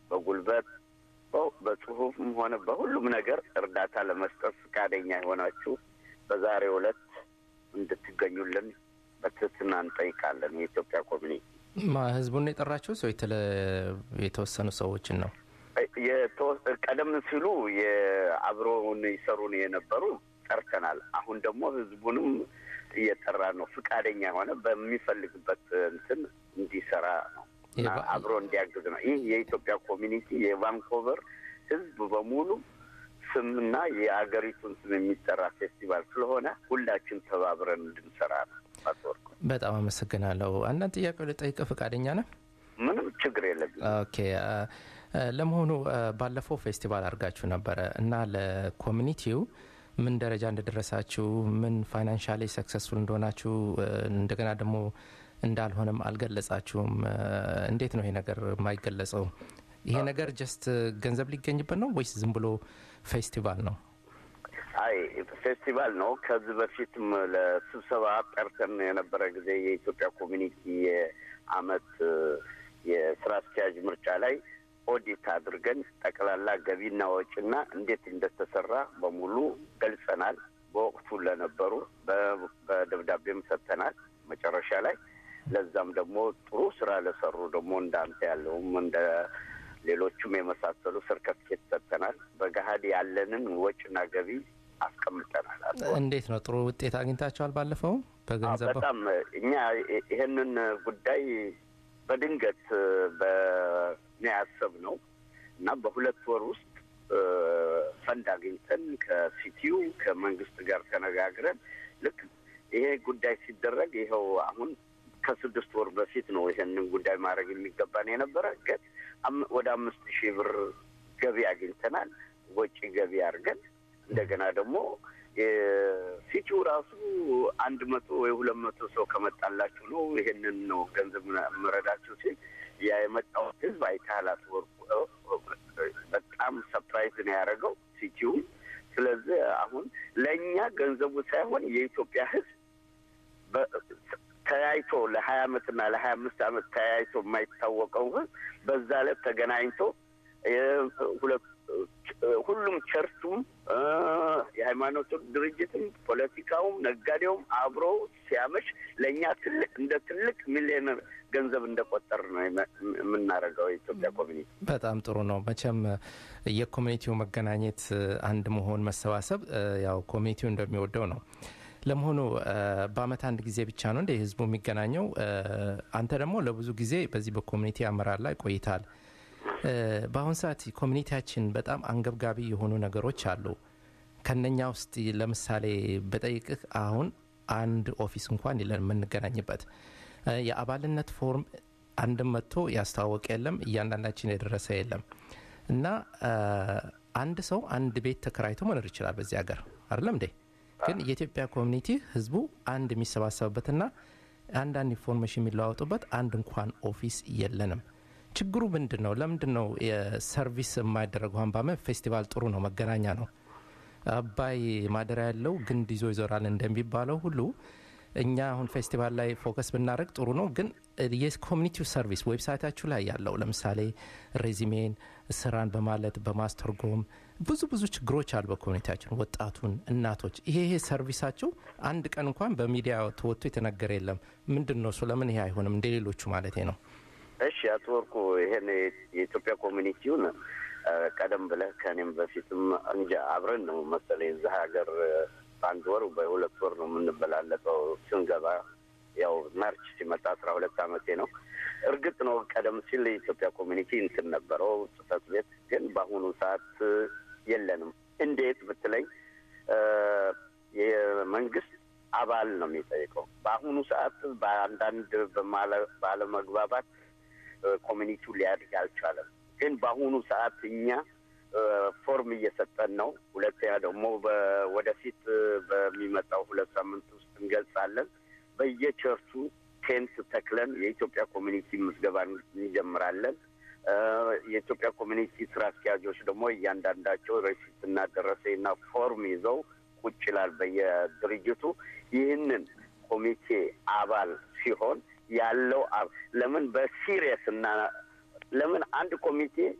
በጉልበት በ- በጽሁፍም ሆነ በሁሉም ነገር እርዳታ ለመስጠት ፈቃደኛ የሆናችሁ በዛሬው ዕለት እንድትገኙልን በትህትና እንጠይቃለን። የኢትዮጵያ ኮሚኒቲ ማ ህዝቡን ነው የጠራችሁት ወይ የተለ- የተወሰኑ ሰዎችን ነው? የተወ- ቀደም ሲሉ የአብረውን ይሰሩን የነበሩ ጠርተናል። አሁን ደግሞ ህዝቡንም እየጠራ ነው። ፍቃደኛ የሆነ በሚፈልግበት እንትን እንዲሰራ ነው እና የባ- አብሮ እንዲያግዝ ነው። ይህ የኢትዮጵያ ኮሚኒቲ የቫንኮቨር ህዝብ በሙሉ ስምና የአገሪቱን ስም የሚጠራ ፌስቲቫል ስለሆነ ሁላችን ተባብረን እንድንሰራ ነው። አትወርቁ በጣም አመሰግናለሁ። አንዳንድ ጥያቄ ልጠይቅህ ፈቃደኛ ነህ? ምንም ችግር የለብን። ኦኬ አ፣ አ፣ ለመሆኑ አ፣ ባለፈው ፌስቲቫል አድርጋችሁ ነበረ እና ለኮሚኒቲው ምን ደረጃ እንደደረሳችሁ ምን ፋይናንሻሊ ሰክሰስፉል እንደሆናችሁ አ፣ እንደገና ደግሞ እንዳልሆነም አልገለጻችሁም። አ፣ እንዴት ነው ይሄ ነገር የማይገለጸው? ይሄ ነገር ጀስት ገንዘብ ሊገኝበት ነው ወይስ ዝም ብሎ ፌስቲቫል ነው? አይ ፌስቲቫል ነው። ከዚህ በፊትም ለስብሰባ ጠርተን የነበረ ጊዜ የኢትዮጵያ ኮሚኒቲ የአመት እ፣ የስራ አስኪያጅ ምርጫ ላይ ኦዲት አድርገን ጠቅላላ ገቢና ወጪና እንዴት እንደተሰራ በሙሉ ገልጸናል። በወቅቱ ለነበሩ በ- በደብዳቤም ሰጥተናል። መጨረሻ ላይ ለዛም ደግሞ ጥሩ ስራ ለሰሩ ደግሞ እንዳንተ ያለውም እንደ ሌሎቹም የመሳሰሉ ሰርተፍኬት ሰጥተናል። በገሀድ ያለንን ወጪና ገቢ አስቀምጠናል። አቶ እንዴት ነው ጥሩ ውጤት አግኝታችኋል? ባለፈው በገንዘብ በጣም እኛ ይ- ይሄንን ጉዳይ በድንገት በእኔ ያሰብነው እና በሁለት ወር ውስጥ እ፣ ፈንድ አግኝተን ከሲቲዩ ከመንግስት ጋር ተነጋግረን ልክ ይሄ ጉዳይ ሲደረግ ይኸው አሁን ከስድስት ወር በፊት ነው ይሄንን ጉዳይ ማድረግ የሚገባን የነበረ ግን አም- ወደ አምስት ሺህ ብር ገቢ አግኝተናል። ወጪ ገቢ አድርገን እንደገና ደግሞ የሲቲው ራሱ አንድ መቶ ወይ ሁለት መቶ ሰው ከመጣላችሁ ነው ይሄንን ነው ገንዘብ መረዳችሁ ሲል ያ የመጣው ህዝብ አይተሃል አትወርቁ በጣም ሰፕራይዝ ነው ያደረገው ሲቲው። ስለዚህ አሁን ለእኛ ገንዘቡ ሳይሆን የኢትዮጵያ ህዝብ በ- ተያይቶ ለሀያ አመትና ለሀያ አምስት አመት ተያይቶ የማይታወቀው ህዝብ በዛ ዕለት ተገናኝቶ የ- ሁለት ሁሉም ቸርቹም እ፣ የሃይማኖት ድርጅትም ፖለቲካውም ነጋዴውም አብሮ ሲያመሽ ለእኛ ትልቅ እንደ ትልቅ ሚሊዮነር ገንዘብ እንደቆጠር ነው የመ- የምናደርገው የኢትዮጵያ ኮሚኒቲ። በጣም ጥሩ ነው። መቼም የኮሚኒቲው መገናኘት አንድ መሆን መሰባሰብ እ፣ ያው ኮሚኒቲው እንደሚወደው ነው። ለመሆኑ እ፣ በአመት አንድ ጊዜ ብቻ ነው እንደ ህዝቡ የሚገናኘው? እ፣ አንተ ደግሞ ለብዙ ጊዜ በዚህ በኮሚኒቲ አመራር ላይ ቆይታል። እ፣ በአሁን ሰዓት ኮሚኒቲያችን በጣም አንገብጋቢ የሆኑ ነገሮች አሉ። ከነኛ ውስጥ ለምሳሌ በጠይቅህ አሁን አንድ ኦፊስ እንኳን የለን የምንገናኝበት እ፣ የአባልነት ፎርም አንድም መጥቶ ያስተዋወቀ የለም፣ እያንዳንዳችን የደረሰ የለም እና እ፣ አንድ ሰው አንድ ቤት ተከራይቶ መኖር ይችላል በዚህ ሀገር አይደለም እንዴ? ግን የኢትዮጵያ ኮሚኒቲ ህዝቡ አንድ የሚሰባሰብበትና አንዳንድ ኢንፎርሜሽን የሚለዋወጡበት አንድ እንኳን ኦፊስ የለንም። ችግሩ ምንድን ነው? ለምንድን ነው የሰርቪስ የማይደረገው? አሁን በአመት ፌስቲቫል ጥሩ ነው፣ መገናኛ ነው። አባይ ማደሪያ ያለው ግንድ ይዞ ይዞራል እንደሚባለው ሁሉ እኛ አሁን ፌስቲቫል ላይ ፎከስ ብናደረግ ጥሩ ነው። ግን የኮሚኒቲው ሰርቪስ ዌብሳይታችሁ ላይ ያለው ለምሳሌ ሬዚሜን ስራን በማለት በማስተርጎም ብዙ ብዙ ችግሮች አሉ በኮሚኒቲያችን ወጣቱን፣ እናቶች ይሄ ይሄ ሰርቪሳቸው አንድ ቀን እንኳን በሚዲያ ተወጥቶ የተነገረ የለም። ምንድን ነው እሱ? ለምን ይሄ አይሆንም እንደ ሌሎቹ ማለት ነው? እሺ አቶ ወርቁ ይሄን የኢትዮጵያ ኮሚኒቲውን እ፣ ቀደም ብለህ ከእኔም በፊትም እንጃ አብረን ነው መሰለኝ የዛ ሀገር እ፣ በአንድ ወር በሁለት ወር ነው የምንበላለጠው ስንገባ ያው ማርች ሲመጣ አስራ ሁለት አመቴ ነው። እርግጥ ነው ቀደም ሲል የኢትዮጵያ ኮሚኒቲ እንትን ነበረው ጽህፈት ቤት፣ ግን በአሁኑ ሰዓት እ፣ የለንም። እንዴት ብትለኝ እ፣ የመንግስት አባል ነው የሚጠይቀው። በአሁኑ ሰዓት በአንዳንድ በማለ- ባለመግባባት እ፣ ኮሚኒቲው ሊያድግ አልቻለም። ግን በአሁኑ ሰዓት እኛ እ፣ ፎርም እየሰጠን ነው። ሁለተኛ ደግሞ በ- ወደፊት እ፣ በሚመጣው ሁለት ሳምንት ውስጥ እንገልጻለን። በየቸርቹ ቴንት ተክለን የኢትዮጵያ ኮሚኒቲ ምዝገባ እንጀምራለን። እ፣ የኢትዮጵያ ኮሚኒቲ ስራ አስኪያጆች ደግሞ እያንዳንዳቸው ረሲትና ደረሰኝና ፎርም ይዘው ቁጭ ይላል በየድርጅቱ ይህንን ኮሚቴ አባል ሲሆን ያለው አብ- ለምን በሲሪየስ እና ለምን አንድ ኮሚቴ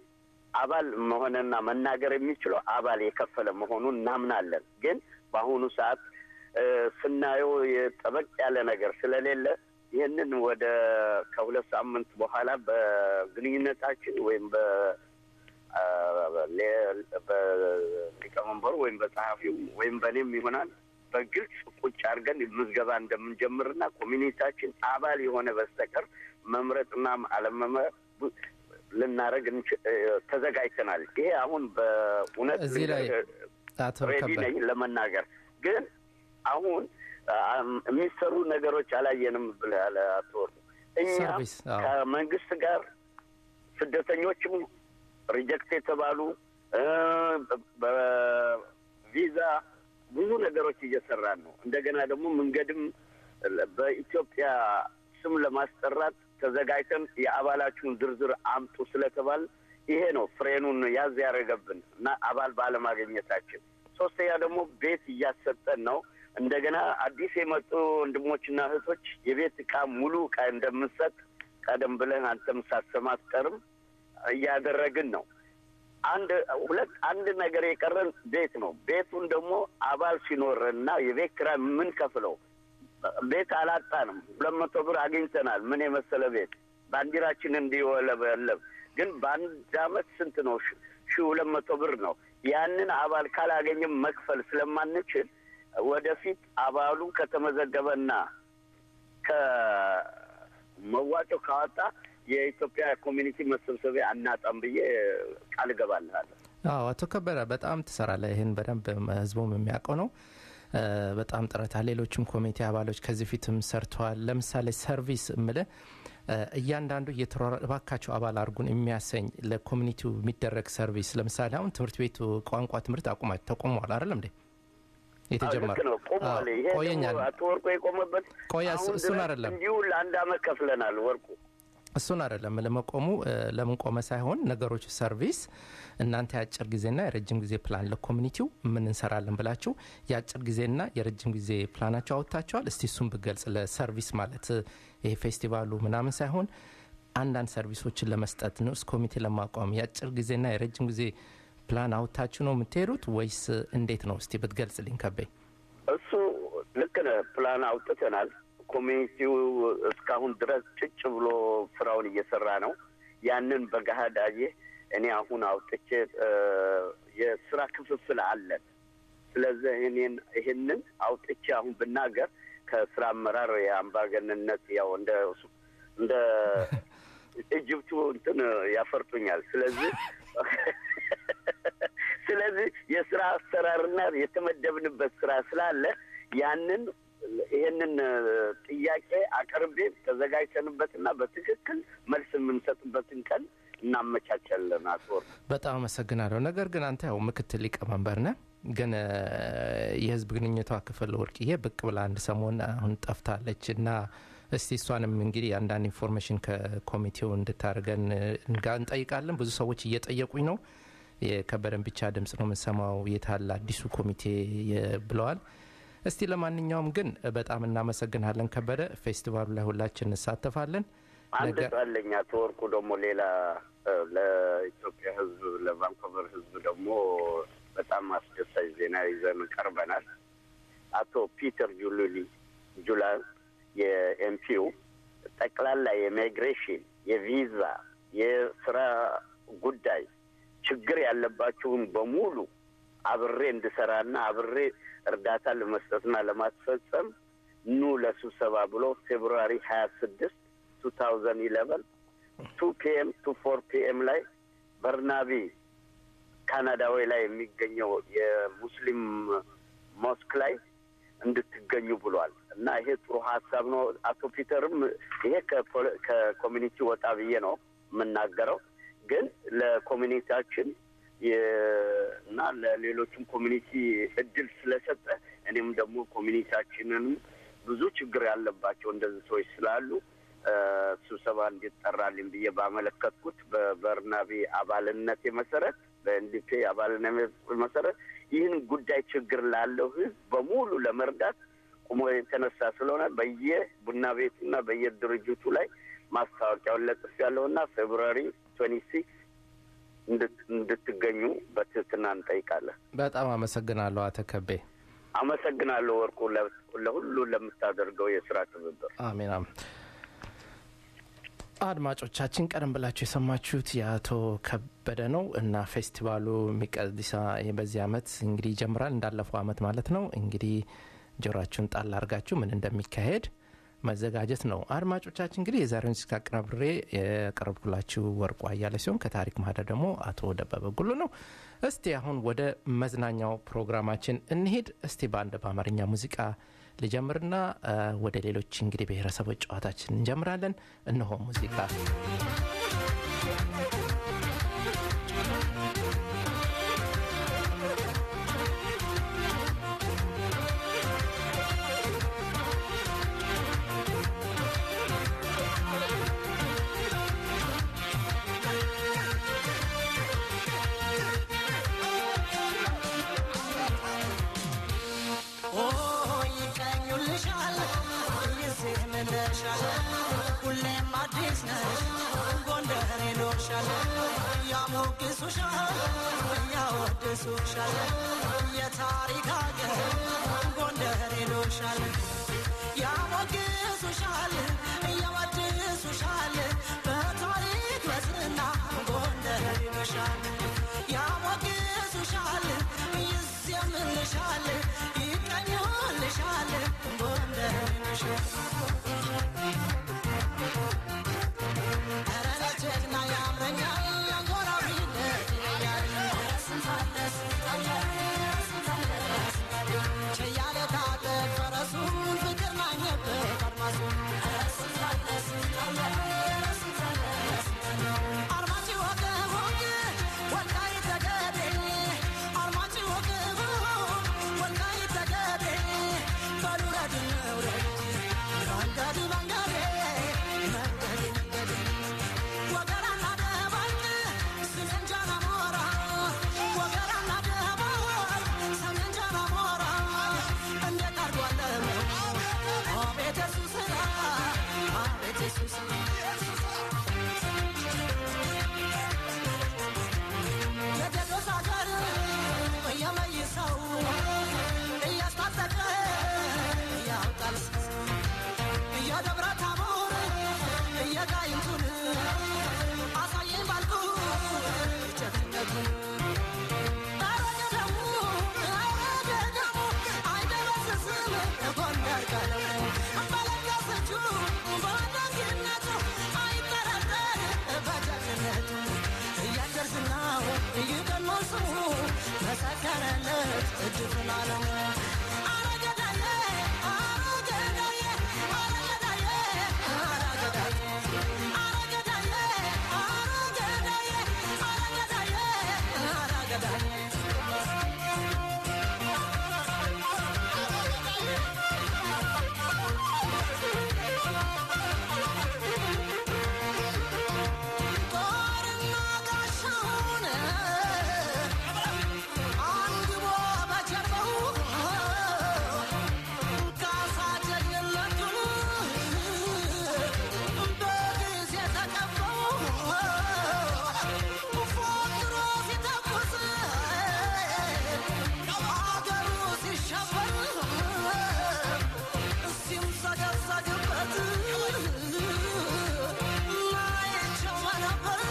አባል መሆንና መናገር የሚችለው አባል የከፈለ መሆኑን እናምናለን። ግን በአሁኑ ሰዓት እ፣ ስናየው የጠበቅ ያለ ነገር ስለሌለ ይህንን ወደ ከሁለት ሳምንት በኋላ በግንኙነታችን ወይም በ አ፣ ሌ- በሊቀመንበሩ ወይም በጸሐፊው ወይም በእኔም ይሆናል በግልጽ ቁጭ አድርገን ምዝገባ እንደምንጀምርና ኮሚኒቲያችን አባል የሆነ በስተቀር መምረጥና አለመምረጥ ቡ- ልናደርግ እንች- እ፣ ተዘጋጅተናል። ይሄ አሁን በእውነት እዚህ ላይ ልንገርህ አቶ ሬዲ ከበደ ነኝ ለመናገር ግን አሁን አም፣ የሚሰሩ ነገሮች አላየንም ብለሃል አቶ ወርቁ። እኛ ሰርቪስ፣ አዎ። ከመንግስት ጋር ስደተኞችም ሪጀክት የተባሉ እ፣ በ- በቪዛ ብዙ ነገሮች እየሰራን ነው። እንደገና ደግሞ መንገድም በኢትዮጵያ ስም ለማስጠራት ተዘጋጅተን የአባላችሁን ዝርዝር አምጡ ስለተባል ይሄ ነው ፍሬኑን ያዝ ያደረገብን እና አባል ባለማግኘታችን። ሶስተኛ ደግሞ ቤት እያሰጠን ነው። እንደገና አዲስ የመጡ ወንድሞችና እህቶች የቤት እቃ ሙሉ እቃ እንደምንሰጥ ቀደም ብለን አንተም ሳትሰማ አትቀርም እያደረግን ነው። አንድ ሁለት አንድ ነገር የቀረን ቤት ነው። ቤቱን ደግሞ አባል ሲኖረን እና የቤት ኪራይ የምንከፍለው ቤት አላጣንም። ሁለት መቶ ብር አግኝተናል። ምን የመሰለ ቤት ባንዲራችን እንዲወለበለብ ግን በአንድ አመት ስንት ነው? ሺ- ሺ ሁለት መቶ ብር ነው። ያንን አባል ካላገኘም መክፈል ስለማንችል ወደፊት አባሉ ከተመዘገበና ከመዋጮ ካወጣ የኢትዮጵያ ኮሚኒቲ መሰብሰቢያ አናጣም ብዬ ቃል እገባልሃለሁ። አዎ አቶ ከበደ በጣም ትሰራለህ። ይህን በደንብ ህዝቡም የሚያውቀው ነው። እ፣ በጣም ጥረት አለ። ሌሎችም ኮሚቴ አባሎች ከዚህ ፊትም ሰርተዋል። ለምሳሌ ሰርቪስ እምልህ እ፣ እያንዳንዱ እየተሯሯ እባካቸው አባል አድርጉን የሚያሰኝ ለኮሚኒቲው የሚደረግ ሰርቪስ ለምሳሌ አሁን ትምህርት ቤቱ ቋንቋ ትምህርት አቁማ ተቆመዋል አይደለም እንዴ የተጀመረ ልክ ነው። ቆሟል። አዎ፣ ይሄ ቆየኛል ደግሞ አቶ ወርቁ የቆመበት ቆያ እሱ- አሁን እሱን ድረስ አይደለም። እንዲሁ ለአንድ አመት ከፍለናል። ወርቁ እሱን አይደለም ለመቆሙ እ፣ ለምን ቆመ ሳይሆን ነገሮች ሰርቪስ እናንተ የአጭር ጊዜና የረጅም ጊዜ ፕላን ለኮሚኒቲው ምን እንሰራለን ብላችሁ የአጭር ጊዜና የረጅም ጊዜ ፕላናቸው አወጥታችኋል። እስቲ እሱን ብገልጽ ለሰርቪስ ማለት እ፣ ይሄ ፌስቲቫሉ ምናምን ሳይሆን አንዳንድ ሰርቪሶችን ለመስጠት ንዑስ ኮሚቴ ለማቋቋም የአጭር ጊዜና የረጅም ጊዜ ፕላን አውጥታችሁ ነው የምትሄዱት ወይስ እንዴት ነው? እስቲ ብትገልጽልኝ ከበኝ። እሱ ልክ ነህ። ፕላን አውጥተናል። ኮሚኒቲው እስካሁን ድረስ ጭጭ ብሎ ስራውን እየሰራ ነው። ያንን በገሃድ አየህ። እኔ አሁን አውጥቼ እ፣ የስራ ክፍፍል አለን። ስለዚህ እኔን ይህንን አውጥቼ አሁን ብናገር ከስራ አመራር የአምባገንነት ያው እንደ እንደ ኢጅፕቱ እንትን ያፈርጡኛል። ስለዚህ ስለዚህ የስራ አሰራርና የተመደብንበት ስራ ስላለ ያንን ይሄንን ጥያቄ አቅርቤ ተዘጋጅተንበትና በትክክል መልስ የምንሰጥበትን ቀን እናመቻቻለን። አቶ ወርቁ በጣም አመሰግናለሁ። ነገር ግን አንተ ያው ምክትል ሊቀመንበር ነህ፣ ግን እ፣ የህዝብ ግንኙነቷ ክፍል ወርቅዬ ብቅ ብላ አንድ ሰሞን አሁን ጠፍታለች እና እስቲ እሷንም እንግዲህ አንዳንድ ኢንፎርሜሽን ከኮሚቴው እንድታደርገን እ፣ እንጋ- እንጠይቃለን። ብዙ ሰዎች እየጠየቁኝ ነው። የከበደን ብቻ ድምጽ ነው የምንሰማው የታለ አዲሱ ኮሚቴ የ- ብለዋል። እስቲ ለማንኛውም ግን በጣም እናመሰግናለን ከበደ። ፌስቲቫሉ ላይ ሁላችን እንሳተፋለን። አንድ ነገ- ጣለኝ አቶ ወርቁ ደግሞ ሌላ እ፣ ለኢትዮጵያ ህዝብ ለቫንኮቨር ህዝብ ደግሞ በጣም አስደሳች ዜና ይዘን ቀርበናል። አቶ ፒተር ጁሉሊ ጁላ የኤምፒው ጠቅላላ የማይግሬሽን የቪዛ የስራ ጉዳይ ችግር ያለባችሁን በሙሉ አብሬ እንድሰራና አብሬ እርዳታ ለመስጠትና ለማስፈጸም ኑ ለስብሰባ ብሎ ፌብሩዋሪ ሀያ ስድስት ቱ ታውዘንድ ኢለቨን ቱ ፒኤም ቱ ፎር ፒኤም ላይ በርናቢ ካናዳዊ ላይ የሚገኘው የሙስሊም ሞስክ ላይ እንድትገኙ ብሏል እና ይሄ ጥሩ ሀሳብ ነው። አቶ ፒተርም ይሄ ከፖለ- ከኮሚኒቲ ወጣ ብዬ ነው የምናገረው፣ ግን ለኮሚኒቲያችን የ- እና ለሌሎችም ኮሚኒቲ እድል ስለሰጠ እኔም ደግሞ ኮሚኒቲያችንንም ብዙ ችግር ያለባቸው እንደዚህ ሰዎች ስላሉ እ፣ ስብሰባ እንዲጠራልኝ ብዬ ባመለከትኩት በበርናቢ አባልነቴ መሰረት በኤንዲፒ አባልነት መሰረት ይህን ጉዳይ ችግር ላለው ሕዝብ በሙሉ ለመርዳት ቁሞ የተነሳ ስለሆነ በየቡና ቤቱና በየድርጅቱ ላይ ማስታወቂያውን ለጥፍ ያለውና ፌብሩዋሪ ትዌንቲ ሲክስ እንድት- እንድትገኙ በትህትና እንጠይቃለን። በጣም አመሰግናለሁ አቶ ከቤ። አመሰግናለሁ ወርቁ ለ- ለሁሉ ለምታደርገው የስራ ትብብር። አሜን አሜን። አድማጮቻችን ቀደም ብላችሁ የሰማችሁት የአቶ ከበደ ነው እና ፌስቲቫሉ ሚቀዲሳ በዚህ አመት እንግዲህ ይጀምራል እንዳለፈው አመት ማለት ነው። እንግዲህ ጆሮአችሁን ጣል አድርጋችሁ ምን እንደሚካሄድ መዘጋጀት ነው። አድማጮቻችን እንግዲህ የዛሬውን ዝግጅት አቀናብሬ የቀረብኩላችሁ ወርቁ አያለ ሲሆን ከታሪክ ማህደር ደግሞ አቶ ደበበ ጉሉ ነው። እስቲ አሁን ወደ መዝናኛው ፕሮግራማችን እንሄድ። እስቲ በአንድ በአማርኛ ሙዚቃ ልጀምርና እ፣ ወደ ሌሎች እንግዲህ ብሔረሰቦች ጨዋታችን እንጀምራለን። እነሆ ሙዚቃ ይቀኙልሻል ይዜምልሻል ሁሌም አዲስ ነሽ ጎንደር ይኖርሻል ያሞግሱሻል ያወድሱሻል የታሪክ አገር ጎንደር ይኖርሻል ያሞግሱሻል ያወድሱሻል በታሪክ በዝና ጎንደር ይኖርሻል ያሞግሱሻል ይዜምልሻል ይቀኙልሻል ጎንደር ይኖርሻል ኧረ እኔ ጀግና ያምረኛል ጎራዊነት ችያለ ታጠቅ ፈረሱን ፍቅር ማኘበት አድማሱን አርማጭ ወገ ወገ ወልቃይት ጠገዴ አርማጭ ወገ ወልቃይት ጠገዴ በሉረድ ንውረድ መንገድ መንገዴ መንገድ መንገዴ ወገራና ደባልቅ ስሜን ጃና ሞራ ወገራና ደባልቅ ሰሜን ጃና ሞራ እንዴት አድርጓለም አቤት የሱ ስራ አቤት የሱ ስራ የቴዎድሮስ አገር የመይሰው እያስታጠቀ ያውጣል የደብረ ታቦር የጋይንቱን አሳየኝ ባልኩ ጀግንነቱን ኧረ ገዳሙ ኧረ ገዳሙ አይደበስስም ጎንደር ቀለሙ በለገሰችው በደግነቱ አይጠረጠር በጀግንነቱ እያደር ዝናው ይቀድማል ስሙ መሰከረለት እድፍን አለሙ ኧረ ገዳዬ ኧረ ገዳዬ ኧረ ገዳዬ ኧረ ገዳዬ ኧረ ገዳዬ ኧረ ገዳዬ ኧረ ገዳዬ ኧረ ገዳዬ ጦርና ጋሻውን አንግቦ በጀርባው ካሳ ጀግንነቱን በጊዜ ተቀበው ፎክሮ ሲተኩስ አገሩ ሲሸበር ሲምሰገሰግበት ማየቸው ነበር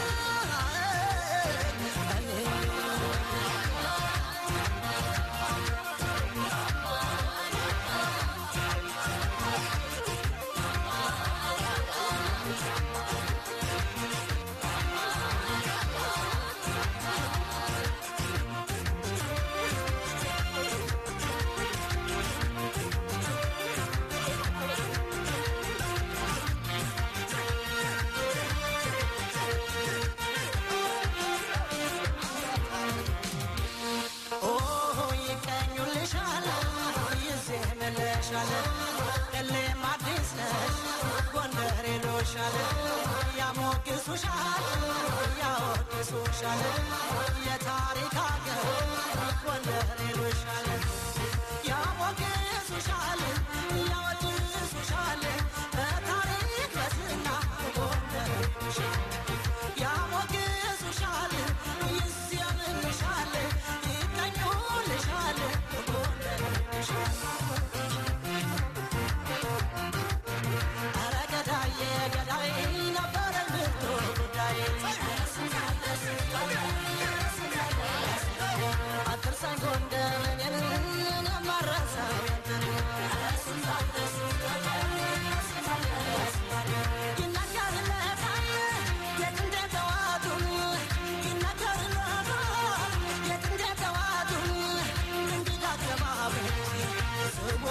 ኦ ይቀኙልሻል ይዜምልሻል እሌም አዲስ ነሽ ጎንደር ይሉሻል ያሞግሱሻል ያወድሱሻል የታሪክ አገር ጎንደር ይሉሻል ያሞግሱሻል ያወድሱሻል በታሪክ በዝና ጎንደር ይሉሻል ያሞግሱሻል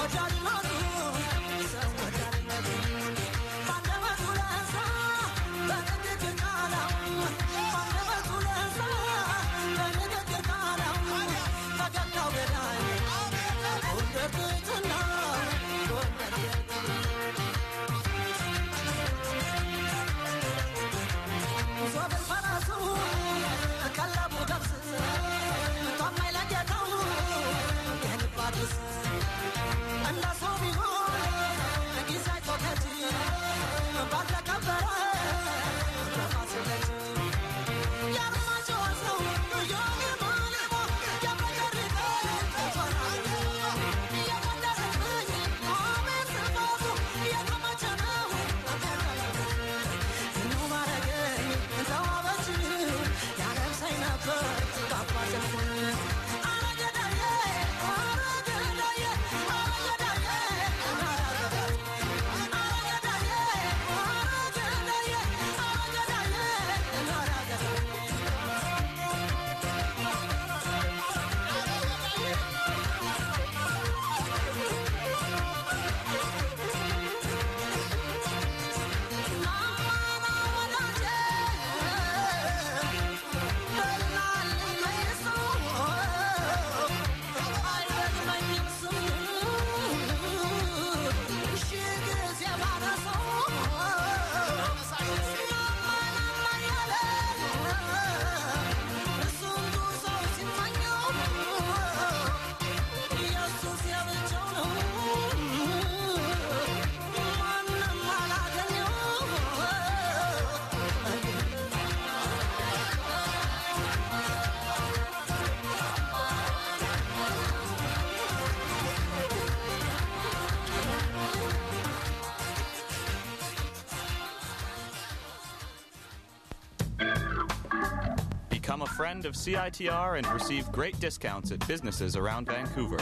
Become a friend of CITR and receive great discounts at businesses around Vancouver.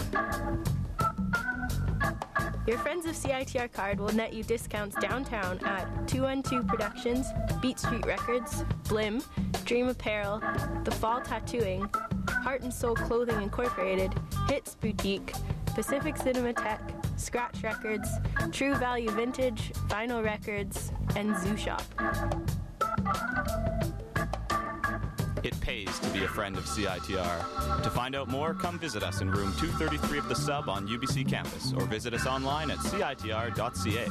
Your Friends of CITR card will net you discounts downtown at 212 Productions, Beat Street Records, Blim, Dream Apparel, The Fall Tattooing, Heart and Soul Clothing Incorporated, Hits Boutique, Pacific Cinematheque, Scratch Records, True Value Vintage, Vinyl Records, and Zoo Shop. It pays to be a friend of CITR. To find out more, come visit us in room 233 of the sub on UBC campus or visit us online at citr.ca.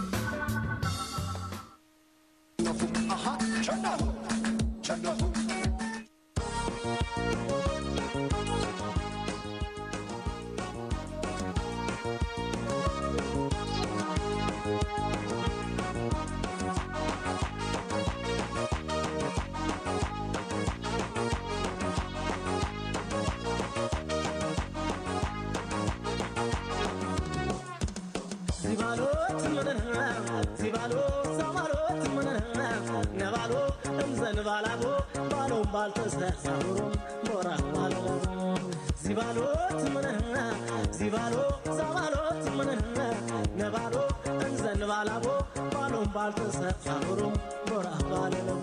ሲባሎት ምንህና ሲባሎ ሰማሎት ምንህና ነባሎ እምዘን ባላቦ ባሎም ባልተሰሳሩም ሞራ ባሎ ሲባሎት ምንህና ሲባሎ ሰማሎት ምንህና ነባሎ እምዘን ባላቦ ባሎም ባልተሰሳሩም ሞራ ባለለቡ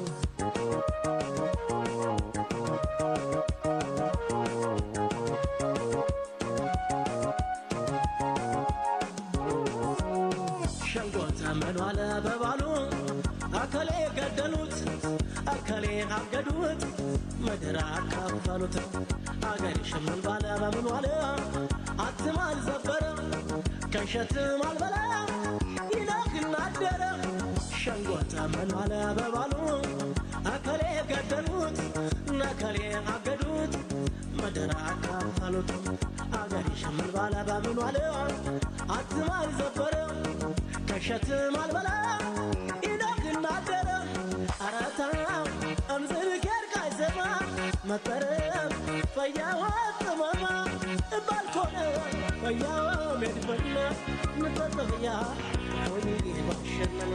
ሸንጎ ተመኗለ በባሉ አከሌ ገደሉት አከሌ አገዱት ምድር አካፈሉት አገር ሽምን ባለ በምን ዋለ አትም አልዘበረ ከሸትም አልበላ ይለግና አደረ ሸንጎ ተመኗለ በባሉ አከሌ ገደሉት ነከሌ አገዱት ምድር አካፈሉት አገር ሽምን ባለ በምን ዋለ አትም አልዘበረ ከሸትም አልበላ ኢኖክና አደረ አረታ እምዝር ጌርቃይ ዘማ መጠረም ፈያዋ ጥመማ ባልኮነ ፈያዋ ሜድበና ንጠጠፍያ ሆኒ ባሸነነ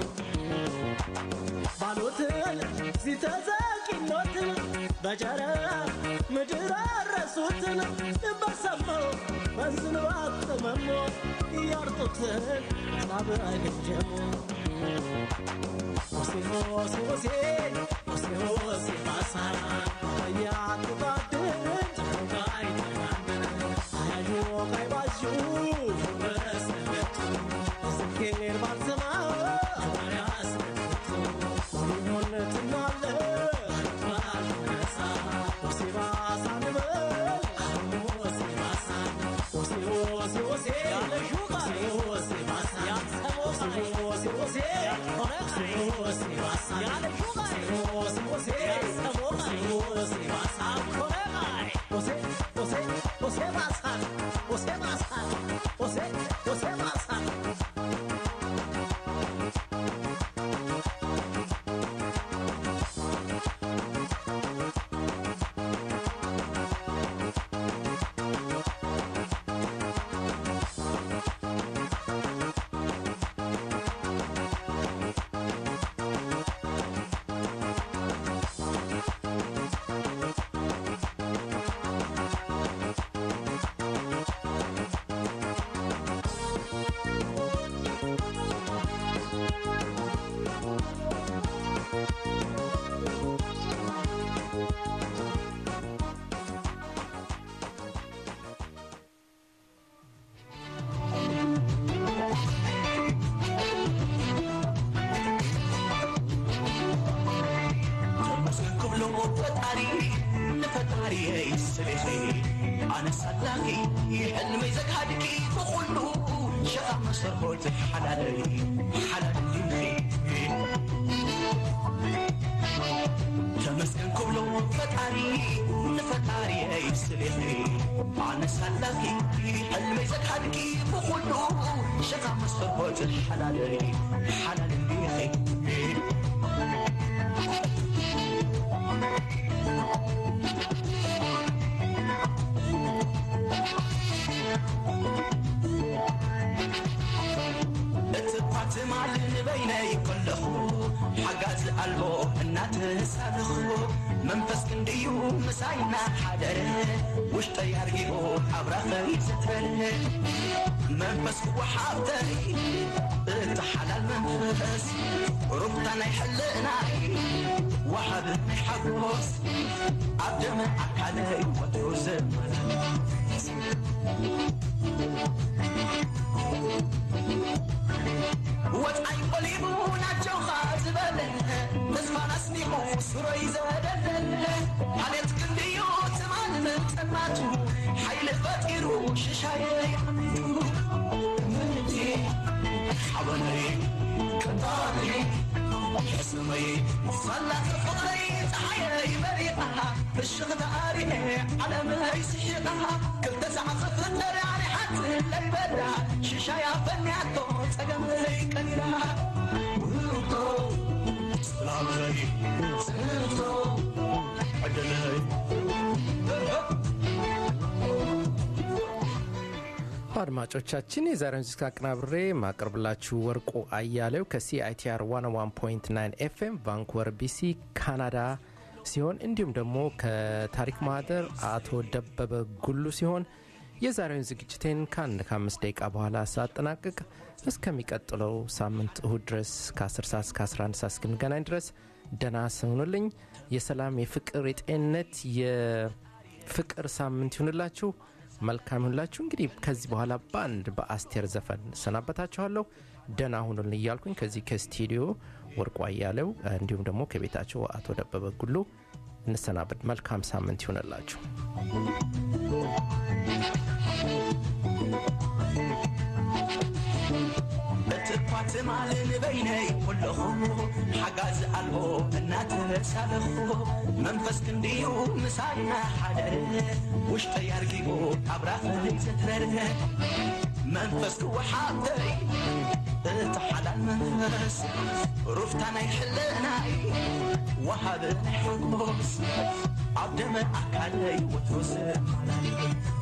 ባሎትን ሲተዘቂኖትን በጀረ ምድር አረሱትን በሰማው በዝንባ ጥመሞ እያርጡትን ጻብ አይገጀሙ ሆሴ ሆሴ ሆሴ ሆሴ ሆሴ ባሳ እያትባድን ጨንቃይ ተጋን አያዩ ቀይባሹ በስ أنا صدقي حلمي زكادك فقلو شقا مسرحوت حلالي حلالي ተመስገን ክብሎ ፈጣሪ ንፈጣሪ ይስልኺ ኣነ ሳላኺ ሕልመይ ዘድሓድቂ ብኩሉ ሸኻ መስፈርኮት ሓላለይ ሓላለሊኺ እቲ ኳት ማል ንበይነይ ከለኹ ሓጋዝ ኣልቦ እናተሳለኹ መንፈስ ክንድዩ ምሳይና ሓደረ ውሽጠይ ኣርጊኡ ኣብራኸይ ዘትበለ መንፈስ ክወሓብተይ እቲ ሓላል መንፈስ ሩምታ ናይ ሕልእናይ ወሃብ ናይ ሓጎስ ኣብ ደመ ኣካለይ ወትሩ ዘመላለስ ወፃይ ቆሊሙ ናቸውኻ ዝበለ ተስፋን ኣስኒቑ ሱረይ ዘደለለ ማለት ክንድዮ ትማል ምጥማቱ ሓይሊ ፈጢሩ ሽሻየይ ዓሚቱ ምንቲ ሓበነይ ቅንጣነይ ሕስመይ صلاة فقري تحيي بريقها في الشغل أريح على ما يسحقها كل تسعة خفر يعني حتى اللي بدع شيشة يا فنياتو تقمي كنيرها سلام علي سلام عدلي አድማጮቻችን የዛሬውን ዝግጅት አቀናብሬ ማቀርብላችሁ ወርቁ አያሌው ከሲአይቲአር 101.9 ኤፍኤም ቫንኩቨር ቢሲ ካናዳ ሲሆን እንዲሁም ደግሞ ከታሪክ ማህደር አቶ ደበበ ጉሉ ሲሆን የዛሬውን ዝግጅቴን ከአንድ ከአምስት ደቂቃ በኋላ ሳጠናቅቅ እስከሚቀጥለው ሳምንት እሁድ ድረስ ከ10 ሰዓት እስከ 11 ሰዓት እስክንገናኝ ድረስ ደና ስሆኑልኝ የሰላም የፍቅር የጤንነት የፍቅር ሳምንት ይሁንላችሁ መልካም ይሁንላችሁ እንግዲህ ከዚህ በኋላ በአንድ በአስቴር ዘፈን ሰናበታችኋለሁ ደና ሁኑልን እያልኩኝ ከዚህ ከስቱዲዮ ወርቁ አያሌው እንዲሁም ደግሞ ከቤታቸው አቶ ደበበ ጉሉ እንሰናበድ መልካም ሳምንት ይሁንላችሁ እትኳት ማልን በይነይ ኩለኹ ሓጋዝ ኣልቦ እናተሳለኹ መንፈስ ክንድዩ ምሳይና ሓደረ ውሽጠይ ኣርጊቡ ኣብራኸይ ዘትረረ መንፈስ ክወሓብተይ እቲ ሓላል መንፈስ ሩፍታ ናይ ሕልእናይ ወሃብ ናይ ሓጎስ ኣብ ደመ ኣካለይ ወትሮ ዘመላለይ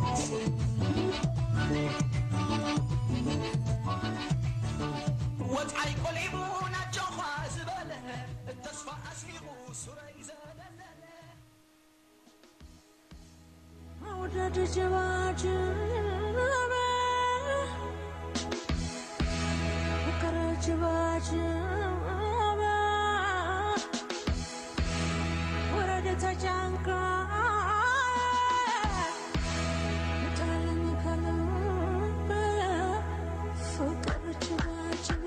ወፃይ ቆሊሙ ናቸውኻ ዝበለ ተስፋ ኣስኒቑ ሱረይ ዘለለ መውደድ ጅባጅበ ፍቅር ጅባጅበ ወረደ ተጨንቃ ጣለኝ ከልብ ፍቅር ጅባጅበ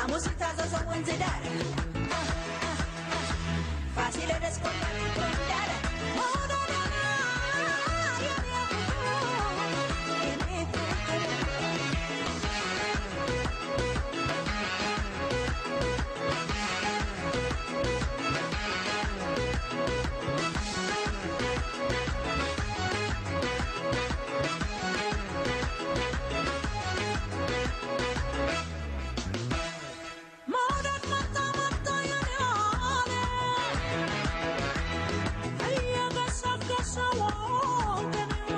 ሐሙስ የታዘዘው ወንዝ ዳር ፋሲለደስ ቆላል እንዳለ መውደዳና የኔ ፍቅር የኔ ፍቅር መውደድ መጣ መጣ የኔ አለ እየገሰገሰ ወገኔዋ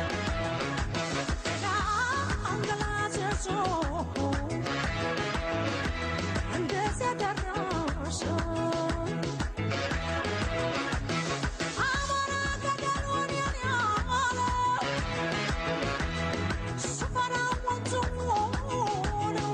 አንገላዘዞ እንደዚያ ደረሰ አማራ ገደሉን የኔ አለ ስፈራ ወንዙ ነው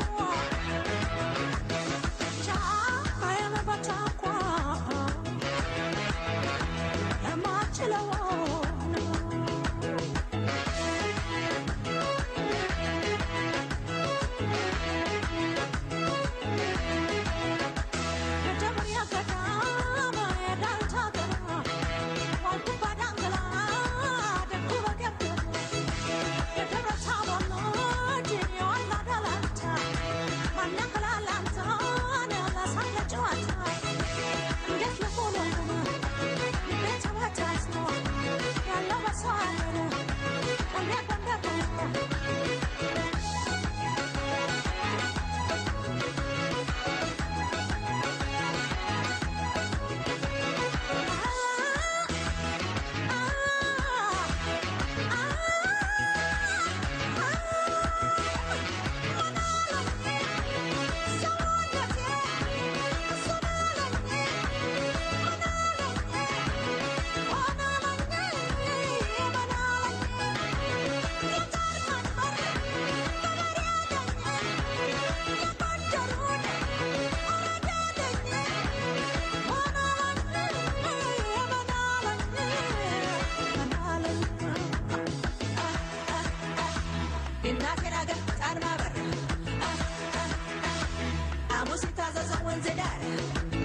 የእናቴን አገር ጣን ማበር ሐሙስ የታዘዘው ወንዝ ዳር